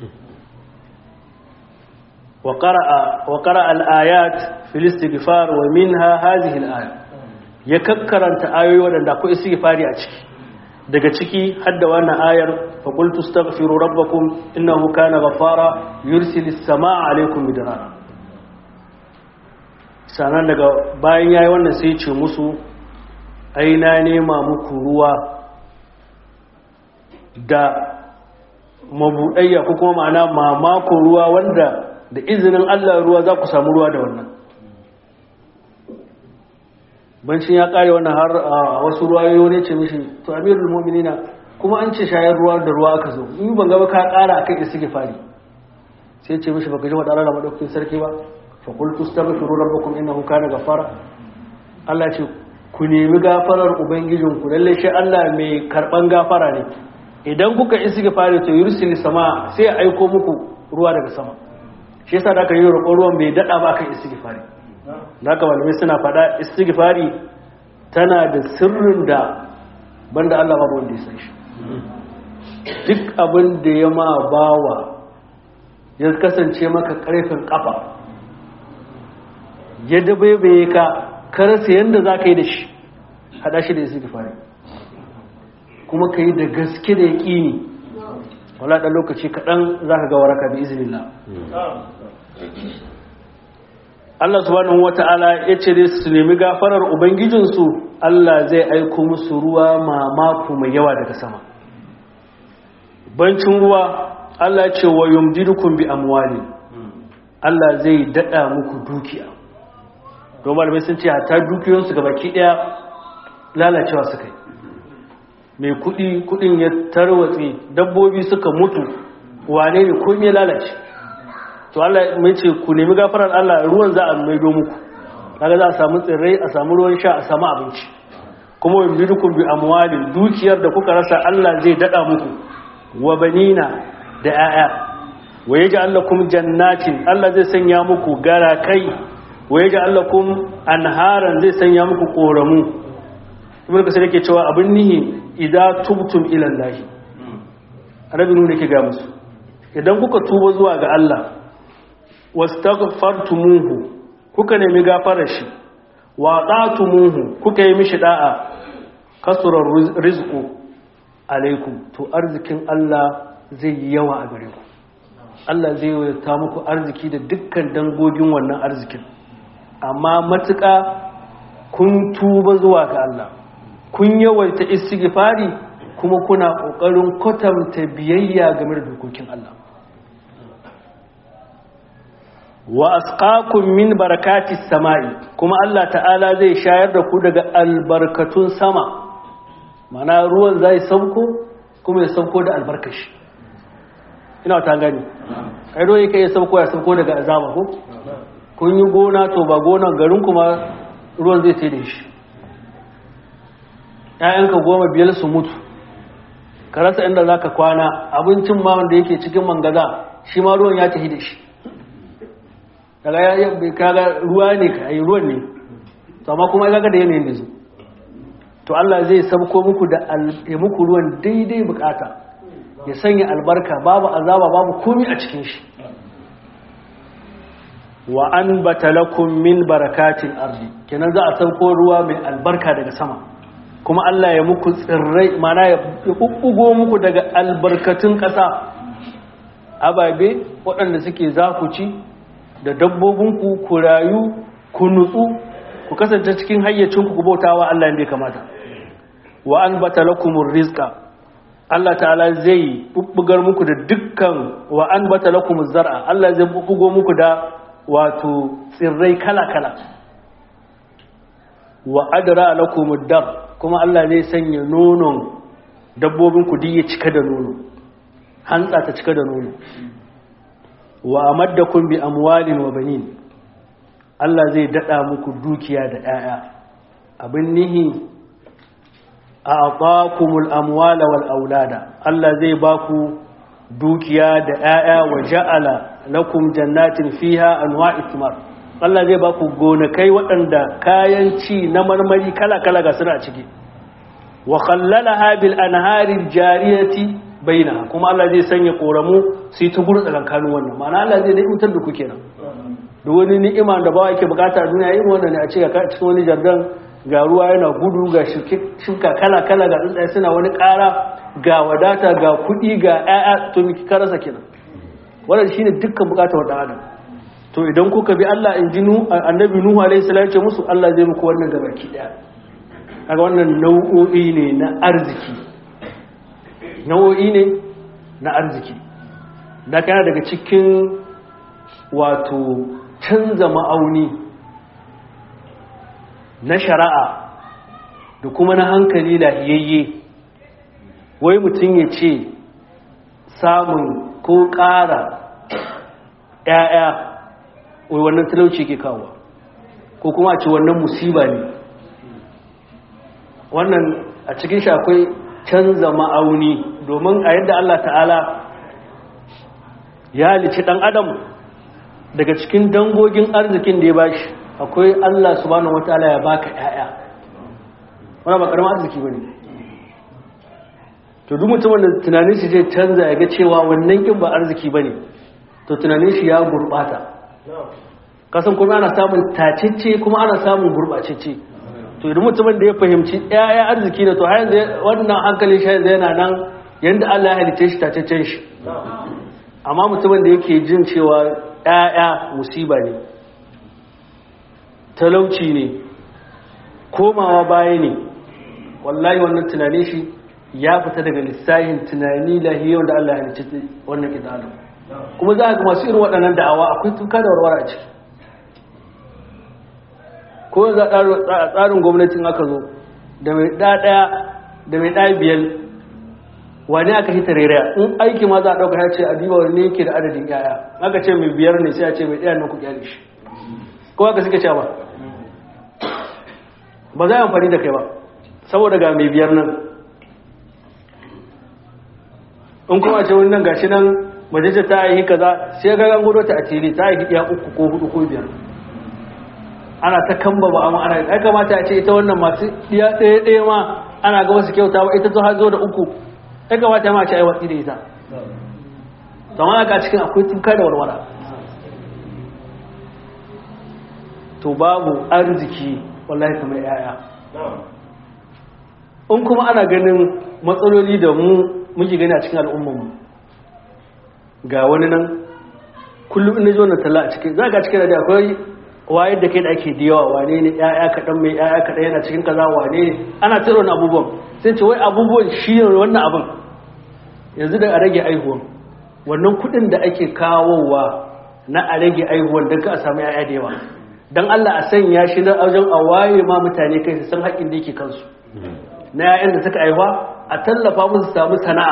wa ƙara al'ayat filistifar wa min ha hazihil ayat ya kakkaranta ayoyi waɗanda ku istifari a ciki daga ciki hadda wannan ayar faƙultu staghfiru rabbakum innahu kana ghafara yursilis sama'a alaikum midrara sannan daga bayan yayi wannan sai ce musu aina nema muku ruwa da mabuɗayya ko kuma ma'ana mamako ruwa wanda da izinin Allah ruwa za ku samu ruwa da wannan bancin ya ƙare wannan har a wasu ruwayoyi ne ce mishi to amirul mu'minina kuma an ce shayar ruwa da ruwa aka zo in ban gaba ka ƙara akan istighfari sai ce mishi baka ji wa ɗara da madaukakin sarki ba faƙultu staghfiru rabbakum innahu kana ghafara Allah ce ku nemi gafarar ubangijinku lalle shi Allah mai karban gafara ne idan kuka istighfari to yursil sama sai ya aiko muku ruwa daga sama shi yasa da aka yi roƙon ruwan bai dada ba kan istighfari da haka malamai suna faɗa istighfari tana da sirrin da banda Allah babu wanda ya san shi duk abin da ya ma bawa ya kasance maka ƙarfin ƙafa ya dabaibaye ka karasa yadda za ka yi da shi haɗa shi da isi fari kuma ka yi da gaske da ya ƙini wala ɗan lokaci kaɗan za ka ga waraka bi izinillah Allah subhanahu wa ta'ala ya ce dai su nemi gafarar Ubangijinsu Allah zai aiko musu ruwa mamaku mai yawa daga sama bancin ruwa Allah ya ce wa yumdidukum bi amwali Allah zai daɗa muku dukiya don malamai sun ce hata dukiyoyinsu ga baki daya lalacewa suka yi mai kudi kudin ya tarwatse dabbobi suka mutu wane ne ko ya lalace to Allah mai ce ku nemi gafarar Allah ruwan za a maido muku kaga za a samu tsirrai a samu ruwan sha a samu abinci kuma wa bidukum bi amwalin dukiyar da kuka rasa Allah zai dada muku wa banina da 'ya'ya wa yaj'al lakum jannatin Allah zai sanya muku garakai wa yaji allakum anharan zai sanya muku koramu ibn kasir yake cewa abin nihi idza tubtum ila Allah arabi nuna yake ga musu idan kuka tuba zuwa ga Allah wastaghfartumuhu kuka nemi gafarar shi wa atumuhu kuka yi mishi da'a kasura rizqu alaikum to arzikin Allah zai yi yawa a gare ku Allah zai yi ta muku arziki da dukkan dangogin wannan arzikin amma matuƙa kun tuba zuwa ga Allah kun yawaita istighfari kuma kuna ƙoƙarin kwatanta biyayya game da dokokin Allah wa asqakum min barakati samai kuma Allah ta'ala zai shayar da ku daga albarkatun sama mana ruwan zai sauko kuma ya sauko da albarkashi ina ta gani kai ruwan yake ya sauko ya sauko daga azaba ko kun yi gona to ba gona garin kuma ruwan zai sai da shi ‘ya'yanka goma biyar su mutu ka rasa inda za ka kwana abincin ma wanda yake cikin mangaza shi ma ruwan ya tafi da shi daga ya kaga ruwa ne ka yi ruwan ne to amma kuma ya da yanayin da zo to Allah zai sabko muku da ya muku ruwan daidai bukata ya sanya albarka babu azaba babu komi a cikin shi wa an batalakum min barakatin ardi kenan za a sauko ruwa mai albarka daga sama kuma Allah ya muku tsirrai mana ya bubbugo muku daga albarkatun ƙasa ababe waɗanda suke zakuci da dabbobinku ku rayu ku nutsu ku kasance cikin hayyacinku ku bautawa Allah inda ya kamata wa an batalakumur rizqa Allah ta'ala zai bubbugar muku da dukkan wa an batalakumuz zar'a Allah zai bubbugo muku da wato tsirrai kala-kala wa adara lakumud dab kuma Allah zai sanya nonon dabbobin ku ya cika da nono hantsa ta cika da nono wa amaddakum bi amwalin wa banin Allah zai dada muku dukiya da 'ya'ya abin nihi a aqakumul amwala wal aulada Allah zai baku dukiya da 'ya'ya wa ja'ala lakum jannatin fiha anwa'i thimar Allah zai baku gonakai waɗanda kayan ci na marmari kala-kala ga suna a ciki wa khallalaha bil anhari jariyati bainaha kuma Allah zai sanya koramu su yi tuguru tsakankanin wannan ma'ana Allah zai ni'imtar da ku kenan da wani ni'ima da ba yake bukata a duniya irin wannan ne a ce ka cikin wani jardan ga ruwa yana gudu ga shuka kala-kala ga tsuntsaye suna wani ƙara ga wadata ga kuɗi ga 'ya'ya to miki karasa kenan wannan shine dukkan bukatar dan adam to idan kuka bi Allah in ji annabi Nuhu alaihi salam ce musu Allah zai muku wannan gabaki daya kaga wannan nau'o'i ne na arziki nau'o'i ne na arziki da kana daga cikin wato canza ma'auni na shari'a da kuma na hankali lahiyayye wai mutum ya ce samun ko ƙara ‘ya'ya wai wannan talauci ke kawo ko kuma a ce wannan musiba ne wannan a cikin shi akwai canza ma'auni domin a yadda Allah ta'ala ya halici ɗan adam daga cikin dangogin arzikin da ya bashi akwai Allah subhanahu wata'ala ya baka ‘ya'ya wani ba ƙaramin arziki ba ne to duk mutumin da tunanin shi zai canza ya ga cewa wannan kin ba arziki ba ne to tunanin shi ya gurɓata kasan kuma ana samun tacece kuma ana samun gurɓacece to idan mutumin da ya fahimci ɗaya arziki da to har yanzu wannan hankalin shi yanzu yana nan yanda Allah ya halice shi tacecen shi amma mutumin da yake jin cewa ɗaya musiba ne talauci ne komawa baya ne wallahi wannan tunanin shi ya fita daga lissahin tunani lahiyar da Allah ya halice wannan kitabun kuma za a ga masu irin waɗannan da'awa akwai tuka da warware a ciki ko yanzu a tsarin gwamnatin aka zo da mai ɗaya da mai ɗaya biyar wani aka hita rere in aiki ma za a ɗauka ya ce a diba wani yake da adadin yaya aka ce mai biyar ne sai a ce mai ɗaya nan ku kyale shi ko aka suke cewa ba za a amfani da kai ba saboda ga mai biyar nan in kuma ce wani nan gashi nan majalisa ta yi kaza sai ga an gudu ta a tiri ta yi iya uku ko hudu ko biyar ana ta kamba ba amma ana ya kamata a ce ita wannan masu iya ɗaya ɗaya ma ana ga wasu kyauta ba ita ta zo da uku ya kamata ma a ce ai watsi da ita zama ga cikin akwai tuka da warwara to babu arziki wallahi kamar yaya in kuma ana ganin matsaloli da mu muke gani a cikin al'ummarmu ga wani nan kullum ina ji wannan talla a cikin za ga cikin da akwai wayar da kai da ake da yawa wane ne ya'ya kaɗan mai ya'ya kaɗan yana cikin kaza wane ne ana tsira wani abubuwan sai ce wai abubuwan shi ne wannan abin yanzu da a rage aihuwan wannan kuɗin da ake kawowa na a rage aihuwan don ka a samu ya'ya da yawa don Allah a sanya shi na wajen a waye ma mutane kai su san haƙƙin da yake kansu na 'ya'yan da suka aiwa a tallafa musu samu sana'a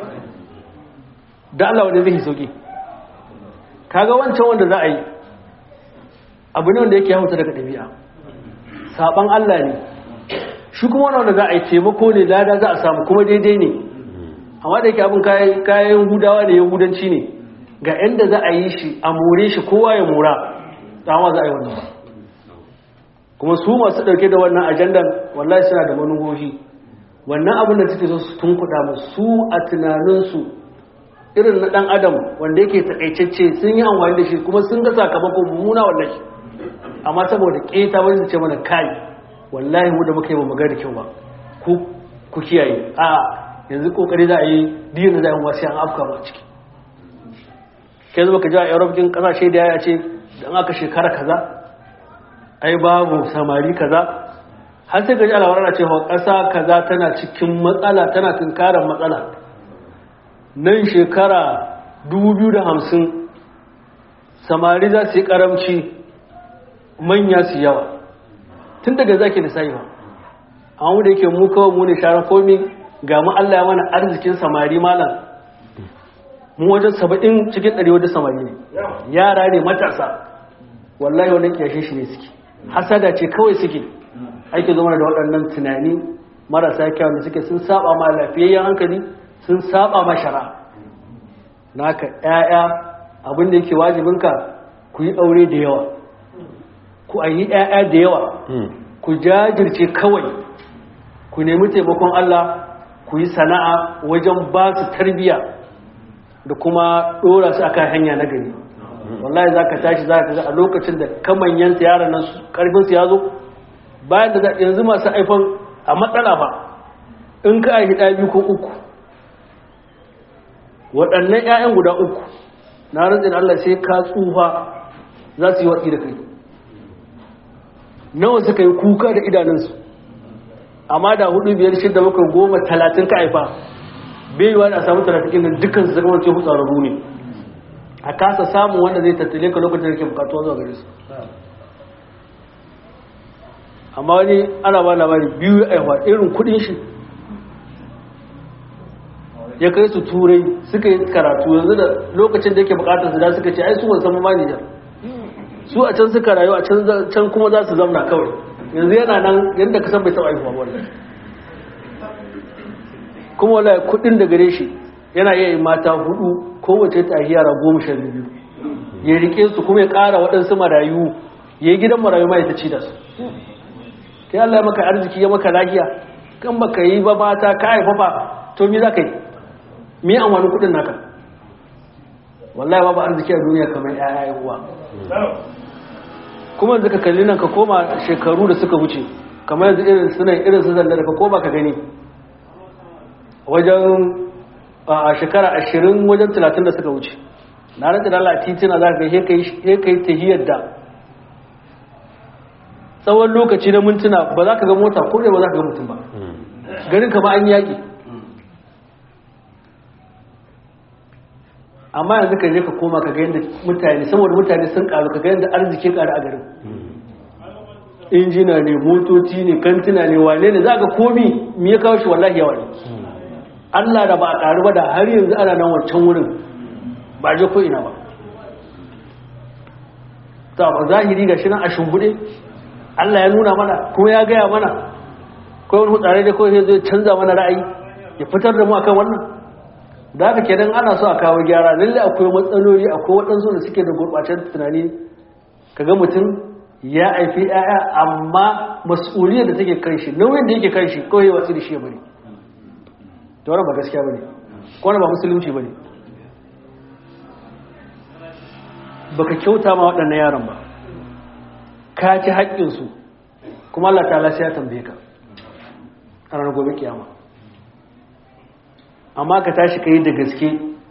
da Allah wanda zai sauki kaga wancan wanda za a yi abu ne wanda yake hauta daga ɗabi'a saban Allah ne shi kuma wanda za a yi taimako ne lada za a samu kuma daidai ne amma da yake abin kayan hudawa da yahudanci ne ga yadda za a yi shi a more shi kowa ya mora dama za a yi wannan ba kuma su masu ɗauke da wannan ajandan wallahi suna da manuhohi wannan abin da suke so su tunkuɗa mu su a tunaninsu irin na ɗan adam wanda yake takaitacce sun yi amfani da shi kuma sun ga sakamakon mummuna wallahi amma saboda keta wani su ce mana kai wallahi mu da muka yi ba mu ga da kyau ba ku ku kiyaye a yanzu kokari za a yi diyan da za a yi wasu an afka ba ciki kai zuba ka ji a europe din kasashe da ya ce don aka shekara kaza ai babu samari kaza har sai ka ji alawar cewa kasa kaza tana cikin matsala tana tunkarar matsala nan shekara 2050 samari za su yi karamci manya su yawa tun daga zaki da sai ba amma da yake mu kawai mu ne sharar komi ga mu Allah ya mana arzikin samari malam mu wajen saba'in cikin ɗari wajen samari ne yara ne matasa wallahi wannan kiyashe shi ne suke hasada ce kawai suke ake zama da waɗannan tunani marasa kyawun da suke sun saba ma lafiyayyen hankali sun saba ma shara naka ƴaƴa abin da yake wajibinka ku yi aure da yawa ku a yi ƴaƴa da yawa ku jajirce kawai ku nemi taimakon Allah ku yi sana'a wajen ba su tarbiya da kuma ɗora su akan hanya na gari wallahi za ka tashi za ka ga a lokacin da kamanyanta yaran nan karfinsu ya zo bayan da yanzu masu aifan a matsala ba in ka aihi ɗaya biyu ko uku waɗannan 'ya'yan guda uku na rantsin Allah sai ka tsufa za su yi watsi da kai nawa suka yi kuka da idanunsu amma da hudu biyar shida bakwai goma talatin ka haifa bai yi wani a samu talatin nan dukkan su zama wance hutsararru ne a kasa samun wanda zai tattale ka lokacin da ke bukatuwa zuwa gare su amma wani ana ba labari biyu ya aiwa irin kudin shi ya kai su turai suka yi karatu yanzu da lokacin da yake bukatar su da suka ce ai su wasan manajar su a can suka rayu a can kuma za su zamna kawai yanzu yana nan yadda ka san bai taɓa aihuwa wannan kuma wallahi kudin da gare shi yana iya yi mata hudu kowace ta yara goma sha biyu ya rike su kuma ya ƙara waɗansu marayu ya yi gidan marayu ma ya ta ci da su kai Allah ya maka arziki ya maka lafiya kan baka yi ba mata ka haifafa to me za ka yi me an wani kudin naka wallahi babu arziki a duniya kamar ƴaƴa uwa kuma yanzu ka kalli nan ka koma shekaru da suka wuce kamar yanzu irin sunan irin su zanda da ka koma ka gani wajen a shekara ashirin wajen talatin da suka wuce na rantsa da Allah titina za ka ga kai tahiyar da tsawon lokaci na mintuna ba za ka ga mota ko ba za ka ga mutum ba garin kama an yaƙi amma yanzu ka je ka koma ka ga yadda mutane saboda mutane sun karu ka ga yadda arziki karu a garin injina ne motoci ne kantina ne wane ne za ka komi me ya kawo shi wallahi yawa ne Allah da ba a karu ba da har yanzu ana nan wancan wurin ba je ko ina ba ta ba zahiri ga shi nan a shimbuɗe Allah ya nuna mana kuma ya gaya mana ko wani hutsare da kawai zai canza mana ra'ayi ya fitar da mu akan wannan da haka kenan ana so a kawo gyara lalle akwai matsaloli akwai waɗansu da suke da gurɓacen tunani kaga mutum ya haifi 'ya'ya amma mas'uliyar da take kan shi nauyin da yake kan shi kawai watsi da shi ya bari to wannan ba gaskiya bane ko ba musulunci bane baka kyauta ma waɗannan yaran ba ka ci haƙƙinsu kuma Allah ta sai ya tambaye ka a ranar gobe kiyama amma ka tashi ka yi da gaske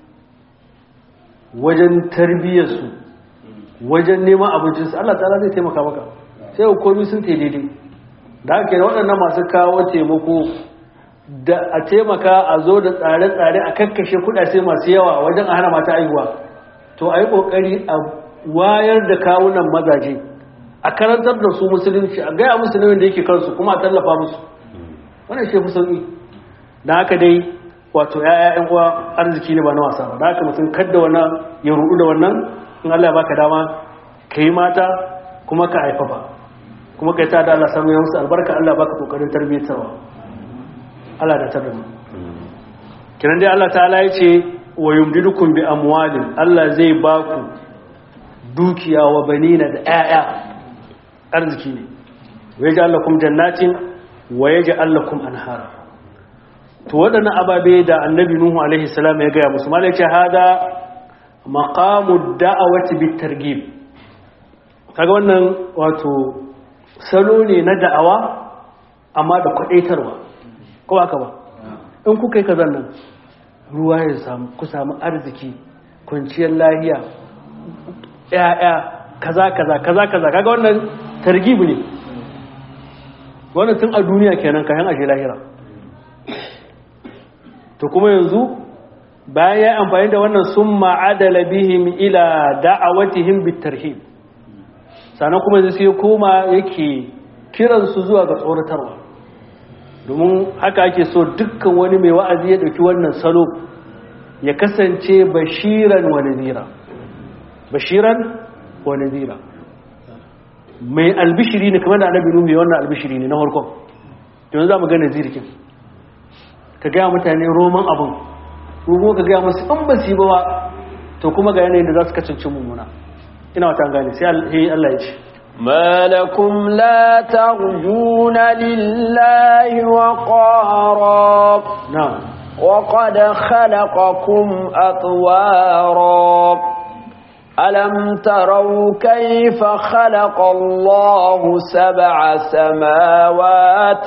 wajen tarbiyyarsu wajen neman abincinsu Allah ta zai taimaka maka sai hukumi sun te daidai da haka da waɗannan masu kawo taimako da a taimaka a zo da tsare-tsare a kakkashe kudashe masu yawa wajen a hana mata aihuwa to a yi ƙoƙari a wayar da kawunan mazaje a karantar da su musulunci a gaya musu nauyin da yake kansu kuma a tallafa musu wannan shi fi sauki da haka dai wato ya'ya uwa arziki ne ba na wasa ba da haka mutum kadda wannan ya rudu da wannan in Allah ya baka dama ka yi mata kuma ka haifafa kuma ka yi ta da Allah samu ya musu albarka Allah baka kokarin tarbiyyatarwa Allah da tarbiyyar kiran dai Allah ta'ala ya ce wa yumdidukum bi amwalin Allah zai baku dukiya wa banina da 'ya'ya arziki ne wa yaj'al lakum jannatin wa yaj'al lakum anhara to waɗannan ababe da annabi nuhu alaihi salam ya gaya musu malai ce hada maqamud da'awati bit targhib kaga wannan wato salo ne na da'awa amma da kwadaitarwa ko haka ba in kuka yi kazan nan ruwa ya samu ku samu arziki kwanciyar lahiya ya'ya kaza kaza kaza kaza kaga wannan targhib ne wannan tun a duniya kenan kayan ashe lahira to kuma yanzu bayan ya amfani da wannan sun ma'adala bihim ila da'awatihim bitarhib sannan kuma zai sai koma yake kiransu zuwa ga tsoratarwa domin haka ake so dukkan wani mai wa'azi ya ɗauki wannan salo ya kasance bashiran wa nazira bashiran wa nazira mai albishiri ne kamar da annabi nuhu mai wannan albishiri ne na farkon yanzu za mu ga nazirkin ka gaya mutane roman abin kuma ka gaya masu an ba su ba to kuma ga yanayin da za su kacance mummuna ina wata gane sai Allah ya ce ما لكم لا ترجون لله وقارا نعم وقد خلقكم أطوارا ألم تروا كيف خلق الله سبع سماوات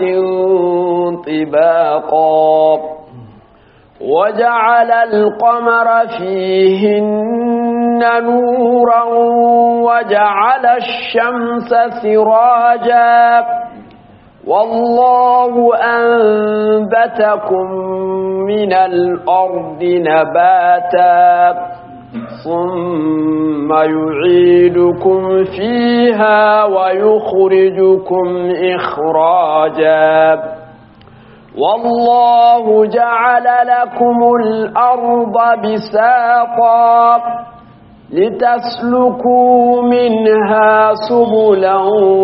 طباقا وجعل القمر فيهن نورا وجعل الشمس سراجا والله أنبتكم من الأرض نباتا ثم يعيدكم فيها ويخرجكم إخراجا والله جعل لكم الأرض بساطا لتسلكوا منها سبلا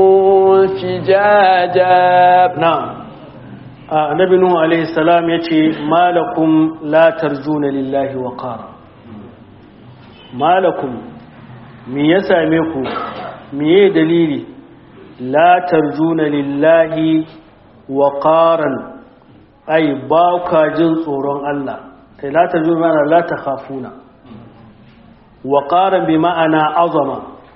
فجاجا نعم النبي نوح عليه السلام يتي ما لكم لا ترجون لله وقارا ما لكم me ya same ku miye dalili la tarjuna lillahi wa qaran ai ba ka jin tsoron Allah kai la tarjuna ma'ana la takhafuna wa qaran bi ma'ana azama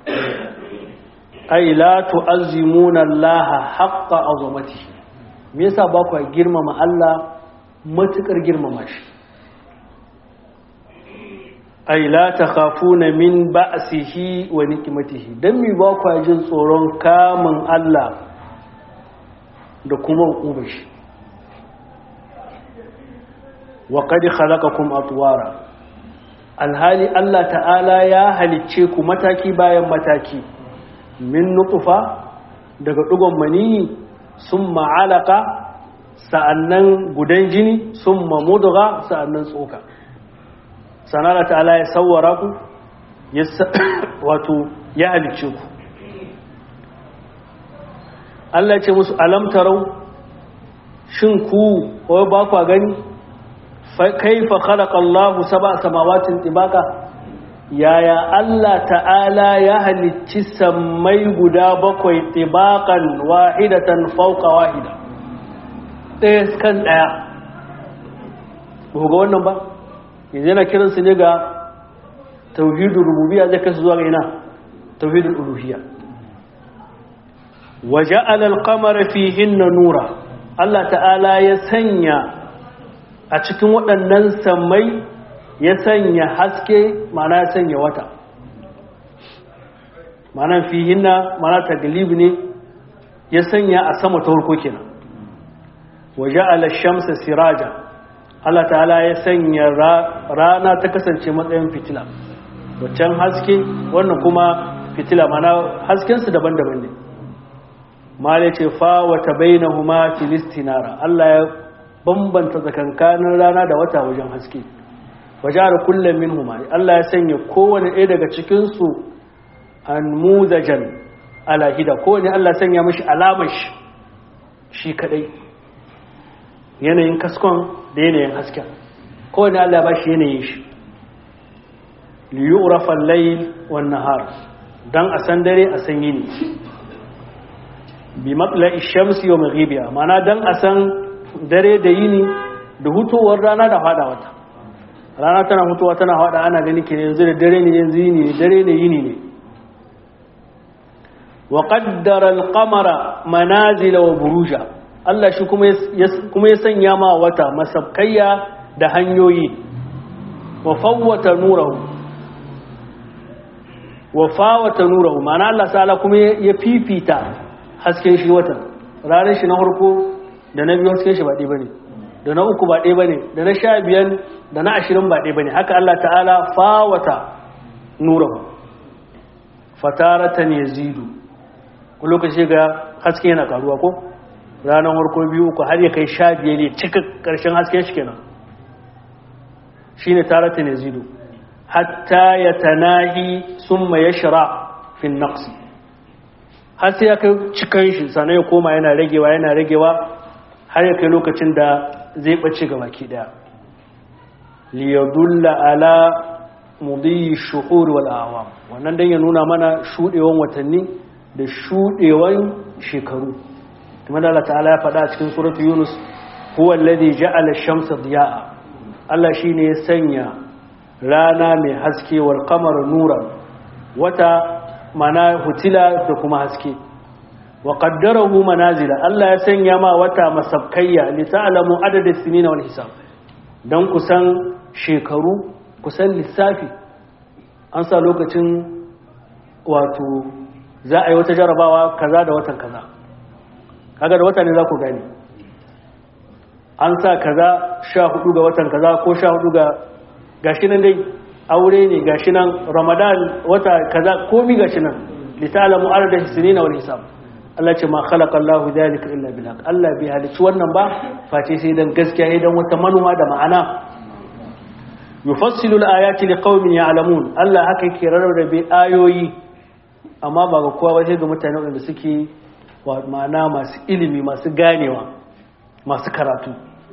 ai la tu'azzimuna Allah haqqa azamati me yasa ba ku girmama Allah matukar girmama shi ai la takhafuna min ba'sihi wa nikmatihi dan mi ba ku jin tsoron kamun Allah da kuma hukumar shi wa qad khalaqakum atwara alhali Allah ta'ala ya halicce ku mataki bayan mataki min nutfa daga dugon maniyi summa alaka sa'annan gudan jini summa mudgha sa'annan tsoka sanala ta'ala ya sawwara ku wato ya halicce ku Allah ce musu alam tarau shin ku ko ba ku gani kaifa khalaqa Allahu sab'a samawatin tibaka yaya Allah ta'ala ya halicci sammai guda bakwai tibakan wahidatan fauka wahida ɗaya kan ɗaya ba ga wannan ba yanzu yana kiransu ne ga tauhidul rububiyya zai kasu zuwa ga ina tauhidul uluhiyya وجعل القمر فيهن nura Allah ta'ala ya sanya a cikin waɗannan sammai ya sanya haske mana ya sanya wata mana fihinna mana taglib ne ya sanya a sama ta farko kenan waja'ala shamsa siraja Allah ta'ala ya sanya rana ta kasance matsayin fitila waccan haske wannan kuma fitila mana haskensu daban-daban ne mala ce fa wata bainahuma filistinara Allah ya bambanta tsakankanin rana da wata wajen haske wajar kullum minhuma Allah ya sanya kowane ɗaya daga cikin su an muzajan alahida kowane Allah ya sanya mishi alamar shi shi kadai yanayin kaskon da yanayin hasken kowane Allah ba shi yanayin shi liyurafa al-layl wan nahar dan a san dare a san yini bi matla'i shamsi wa maghibiha mana dan a san dare da yini da hutowar rana da fada wata rana tana hutuwa tana fada ana gani ke yanzu da dare ne yanzu yini ne dare ne yini ne wa qaddara al-qamara manazila wa buruja Allah shi kuma ya sanya ma wata masabkayya da hanyoyi wa fawwata nurahu wa fawata nurahu ma'ana Allah ta'ala kuma ya fifita hasken shi watan ranar shi na harko da na biyu hasken shi ba ɗaya bane da na uku ba ɗaya bane da na sha biyan da na ashirin ba ɗaya bane haka Allah ta'ala fawata nurahu fataratan yazidu ko lokaci ga hasken yana karuwa ko ranar harko biyu uku har ya kai sha biyar ne cika ƙarshen hasken shi kenan shine taratan yazidu hatta ya tanahi sun ya shira fin naqsi har sai ya kai cikan shi sannan ya koma yana ragewa yana ragewa har ya kai lokacin da zai ɓace ga baki ɗaya liyadulla ala mudiyi shuhur wal awam wannan dan ya nuna mana shudewan watanni da shudewan shekaru kuma Allah ta'ala ya faɗa a cikin suratu yunus huwa alladhi ja'ala ash-shamsa diya'a Allah shine ya sanya rana mai haske wal kamar nuran wata mana hutila da kuma haske wa qaddarahu manazila Allah ya sanya ma wata masabkayya li ta'lamu adad as-sinina wal hisab dan kusan shekaru kusan lissafi an sa lokacin wato za a yi wata jarabawa kaza da watan kaza kaga da wata ne za ku gani an sa kaza sha hudu ga watan kaza ko sha hudu ga gashi nan dai aure ne gashi nan ramadan wata kaza komi gashi nan litalamu arda sinina wal hisab Allah ce ma khalaqa Allah dhalika illa bil haqq Allah bai halicci wannan ba face sai dan gaskiya ne dan wata manuwa da ma'ana yufassilu al-ayati liqaumin ya'lamun Allah haka yake rarrabe ayoyi amma ba ga kowa ba sai ga mutane wanda suke ma'ana masu ilimi masu ganewa masu karatu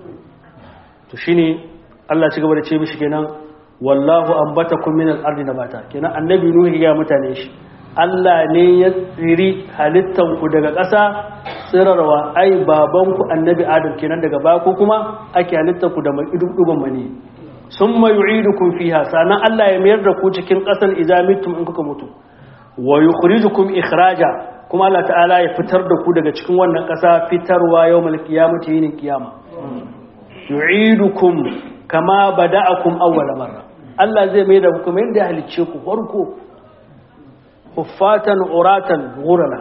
to shine Allah ci gaba da ce mishi kenan wallahu ambatakum min al-ardi nabata kenan annabi nuhu ya mutane shi Allah ne ya tsiri halittan ku daga ƙasa tsirarwa ai baban ku annabi adam kenan daga baya ko kuma ake halittan ku da mai dugun mani summa yu'idukum fiha sanan Allah ya mayar da ku cikin ƙasan izamitum in kuka mutu wa yukhrijukum ikhraja kuma Allah ta'ala ya fitar da ku daga cikin wannan ƙasa fitarwa yawmal qiyamati yinin kiyama yu'idukum kama bada'akum awwala marra Allah zai mai da ku kuma yadda ya halicce ku farko huffatan uratan ghurala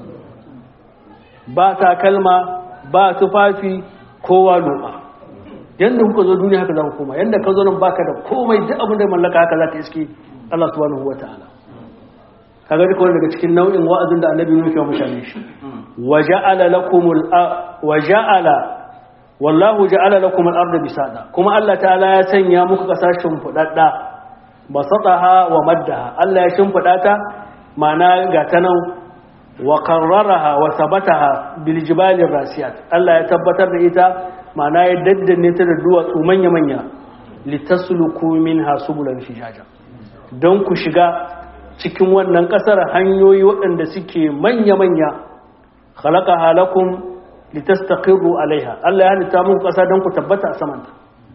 ba ta kalma ba tufafi kowa loba yanda kuka zo duniya haka za ku koma yanda ka zo nan baka da komai duk abin da mallaka haka za ka iske Allah subhanahu wataala kaga duka daga cikin nau'in wa'azin da annabi ya yi mutane shi wa ja'ala lakumul wa ja'ala wallahu ja'ala lakum al-ardha bisada kuma Allah ta'ala ya sanya muku kasashen fudadda basataha wa maddaha Allah ya shimfida ta ma'ana ga ta nan wa qarraraha wa sabataha bil jibali rasiyat Allah ya tabbatar da ita ma'ana ya daddanne ta da duwatsu manya manya litasluku minha subulan fijaja don ku shiga cikin wannan kasar hanyoyi waɗanda suke manya manya khalaqaha lakum litastaqirru alaiha Allah ya halitta muku ƙasa don ku tabbata a samanta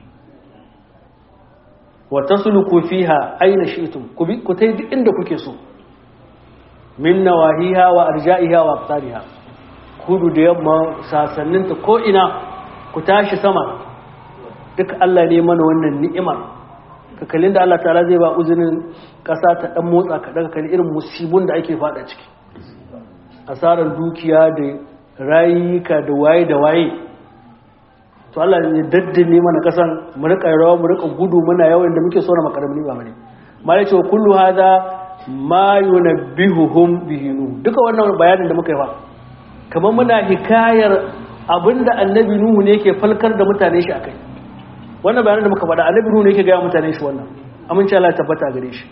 wa tasluku fiha aina shi'tum ku bi ku tai duk inda kuke so min nawahiha wa arja'iha wa aqtariha kudu da yamma sasanninta ko ina ku tashi sama duk Allah ne mana wannan ni'imar ka kallin da Allah ta'ala zai ba uzunin ƙasa ta dan motsa ka daga kalli irin musibun da ake fada ciki asarar dukiya da rayuka da waye da waye to Allah ya daddane mana kasan mu rika rawa mu rika gudu muna yawan da muke so na makarami ba mane ma yace kullu hada ma yunabbihuhum bihi duka wannan bayanin da muka yi ba kamar muna hikayar abinda annabi nuhu ne yake falkar da mutane shi akai wannan bayanan da muka faɗa annabi nuhu ne yake gaya mutane shi wannan amince Allah ya tabbata gare shi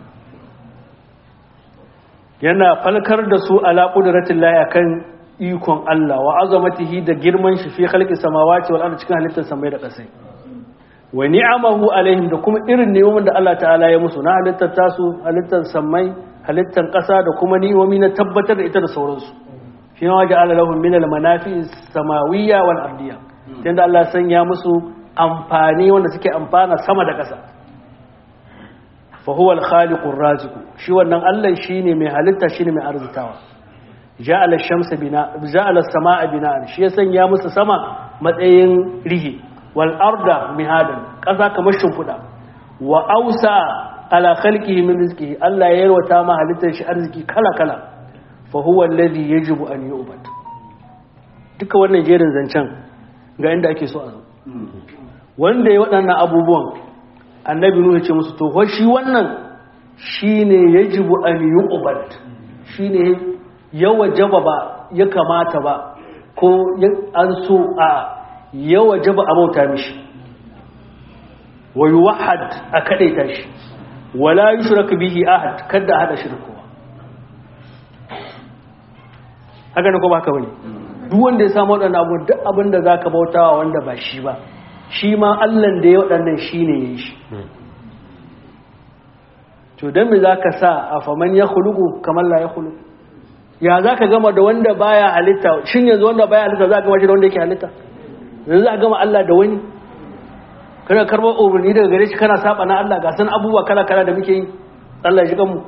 yana falkar da su ala qudratin lahi akan ikon Allah wa azamatihi da girman shi fi khalqi samawati wal ardi cikin halittar samai da ƙasai wa ni'amahu alaihim da kuma irin neman da Allah ta'ala ya musu na halittar tasu halittar samai halittar ƙasa da kuma ni'omi na tabbatar da ita da sauransu shi ma ja'ala lahum min al-manafi samawiyya wal ardiyya tunda Allah ya sanya musu amfani wanda suke amfana sama da ƙasa fa huwa al-khaliqur raziq shi wannan Allah shine mai halitta shine mai arzitawa ja'ala ash-shamsa bina ja'ala as-samaa bina'an shi ya sanya musu sama matsayin rihi wal arda mihadan ƙasa kamar shimfiɗa wa ausa ala khalqihi min rizqihi Allah ya yarwata ma halittar shi arziki kala kala fa huwa alladhi yajibu an yu'bad duka wannan jerin zancen ga inda ake so a zo wanda ya waɗannan abubuwan annabi nuhu ya ce musu to shi wannan shine yajibu an yu'bad shine ya wajaba ba ya kamata ba ko an so a ya wajaba a bauta mishi wa yuwahhad a kadaita shi wala yushraka bihi ahad kada hada shi da kowa haka ne ko baka bane duk wanda ya samu wadannan abu duk abin da zaka bautawa wanda ba shi ba shi ma Allah da ya wadannan shine yayin shi to dan me zaka sa afaman ya khuluqu kamar la ya khuluqu ya zaka gama da wanda baya halitta shin yanzu wanda baya halitta zaka gama shi da wanda yake halitta yanzu za gama Allah da wani kana karɓar umarni daga gare shi kana saba na Allah ga san abubuwa kala kala da muke yi Allah ya mu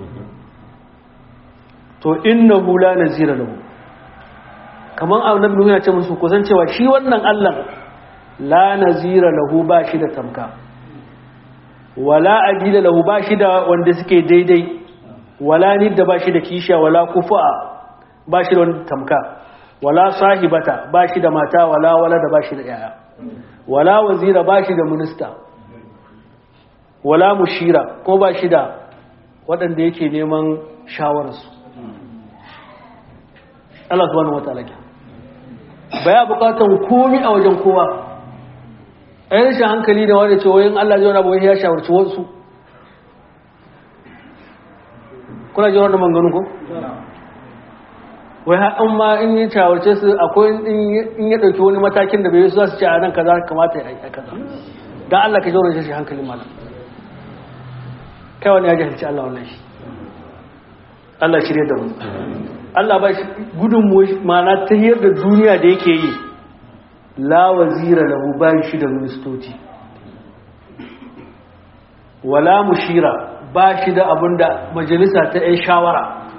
to innahu la nazira lahu kaman annabi Nuhu ya ce musu kusan cewa shi wannan Allah la nazira lahu ba shi da tamka wala adila lahu ba shi da wanda suke daidai wala nidda ba shi da kisha wala kufa ba shi da wanda tamka wala sahibata ba shi da mata wala wala da ba shi da yaya wala wazira ba shi da minista wala mushira ko ba shi da waɗanda yake neman shawararsu Allah subhanahu wataala ke baya bukatan komi a wajen kowa a yi rashin hankali da wanda ce wayin Allah zai wani abu ya shawarci wasu kuna ji wannan manganu ko? wai har ma in yi shawarce su akwai in ya ɗauki wani matakin da bai yi su za su ce a nan kaza kamata ya aika kaza don Allah ka jaunar shi hankalin malam kai wani ya jahilci Allah wannan shi Allah shirye da mu Allah ba shi gudun mana ta hiyar da duniya da yake yi la wazira lahu ba shi da ministoci wala mushira ba shi da abinda majalisa ta 'yan shawara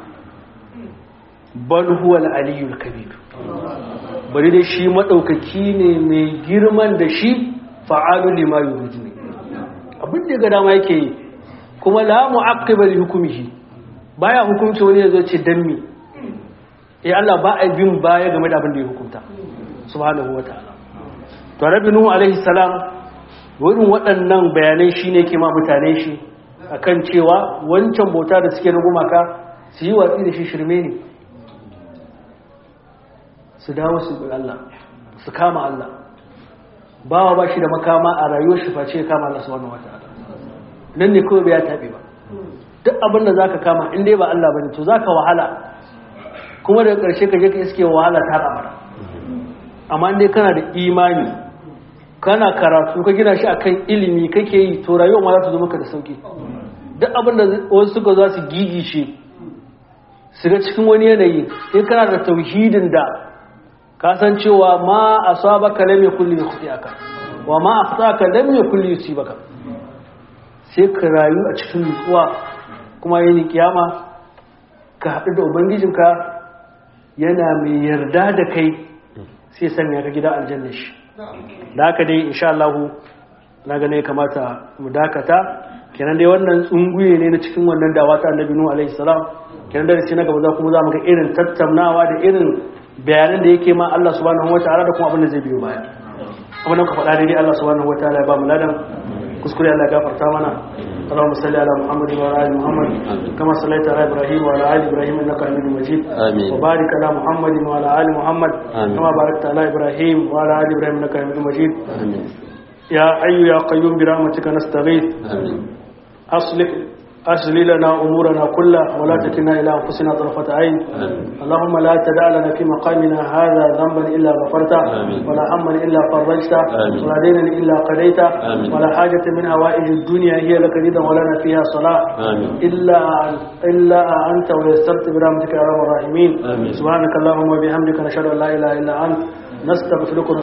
bal huwa al-aliyyul kabir bari dai shi madaukaki ne mai girman da shi fa'alu lima yuridni abin da ga dama yake yi kuma la mu'aqqiba li hukmihi baya hukunci wani yazo ce dan mi eh Allah ba a bin baya game da abin da ya hukunta subhanahu wataala to rabbi nuhu alaihi salam wurin waɗannan bayanai shine ke ma mutane shi akan cewa wancan bauta da suke na gumaka su yi watsi da shi shirme ne su dawo su bi Allah su kama Allah bawa ba shi da makama a rayuwar shi face kama Allah subhanahu wataala nan ne kawai ya tabe ba duk abin da zaka kama in dai ba Allah bane to zaka wahala kuma daga ƙarshe ka je ka iske wahala ta abada amma dai kana da imani kana karatu ka gina shi akan ilimi kake yi to rayuwar ma za ta zo maka da sauki duk abin da wasu suka za su gigishe su ga cikin wani yanayi sai kana da tauhidin da kasancewa ma a saba ka lam yakul li aka wa ma akhtaka lam yakul li yusibaka sai ka rayu a cikin nutsuwa kuma yin kiyama ka haɗu da ubangijinka yana mai yarda da kai sai sanya ka gida aljanna shi da haka dai insha Allah na ga ne kamata mu dakata kenan dai wannan tsunguye ne na cikin wannan dawa ta annabi nuhu alaihi salam kenan da na gaba za kuma za mu ga irin tattaunawa da irin bayanan da yake ma Allah subhanahu wataala da kuma abin da zai biyo baya abin da ka faɗa dai Allah subhanahu wataala ya ba mu ladan kuskure Allah ya gafarta mana اللهم صل على محمد وعلى ال محمد كما صليت على ابراهيم وعلى ال ابراهيم انك حميد مجيد آمين. وبارك على محمد وعلى ال محمد آمين. كما باركت على ابراهيم وعلى ال ابراهيم انك حميد مجيد آمين يا حي يا قيوم برحمتك نستغيث آمين أصلح أصلح لنا أمورنا كلها ولا تكلنا إلى أنفسنا طرفة عين آمين. اللهم لا تدع لنا في مقامنا هذا ذنبا إلا غفرته آمين. ولا هما إلا فرجته آمين. ولا دينا إلا قضيته آمين. ولا حاجة من هوائج الدنيا هي لك رضا ولنا فيها صلاح آمين. إلا إلا أنت ويسرت برحمتك يا رب الراحمين آمين. سبحانك اللهم وبحمدك نشهد أن لا إله إلا أنت نستغفرك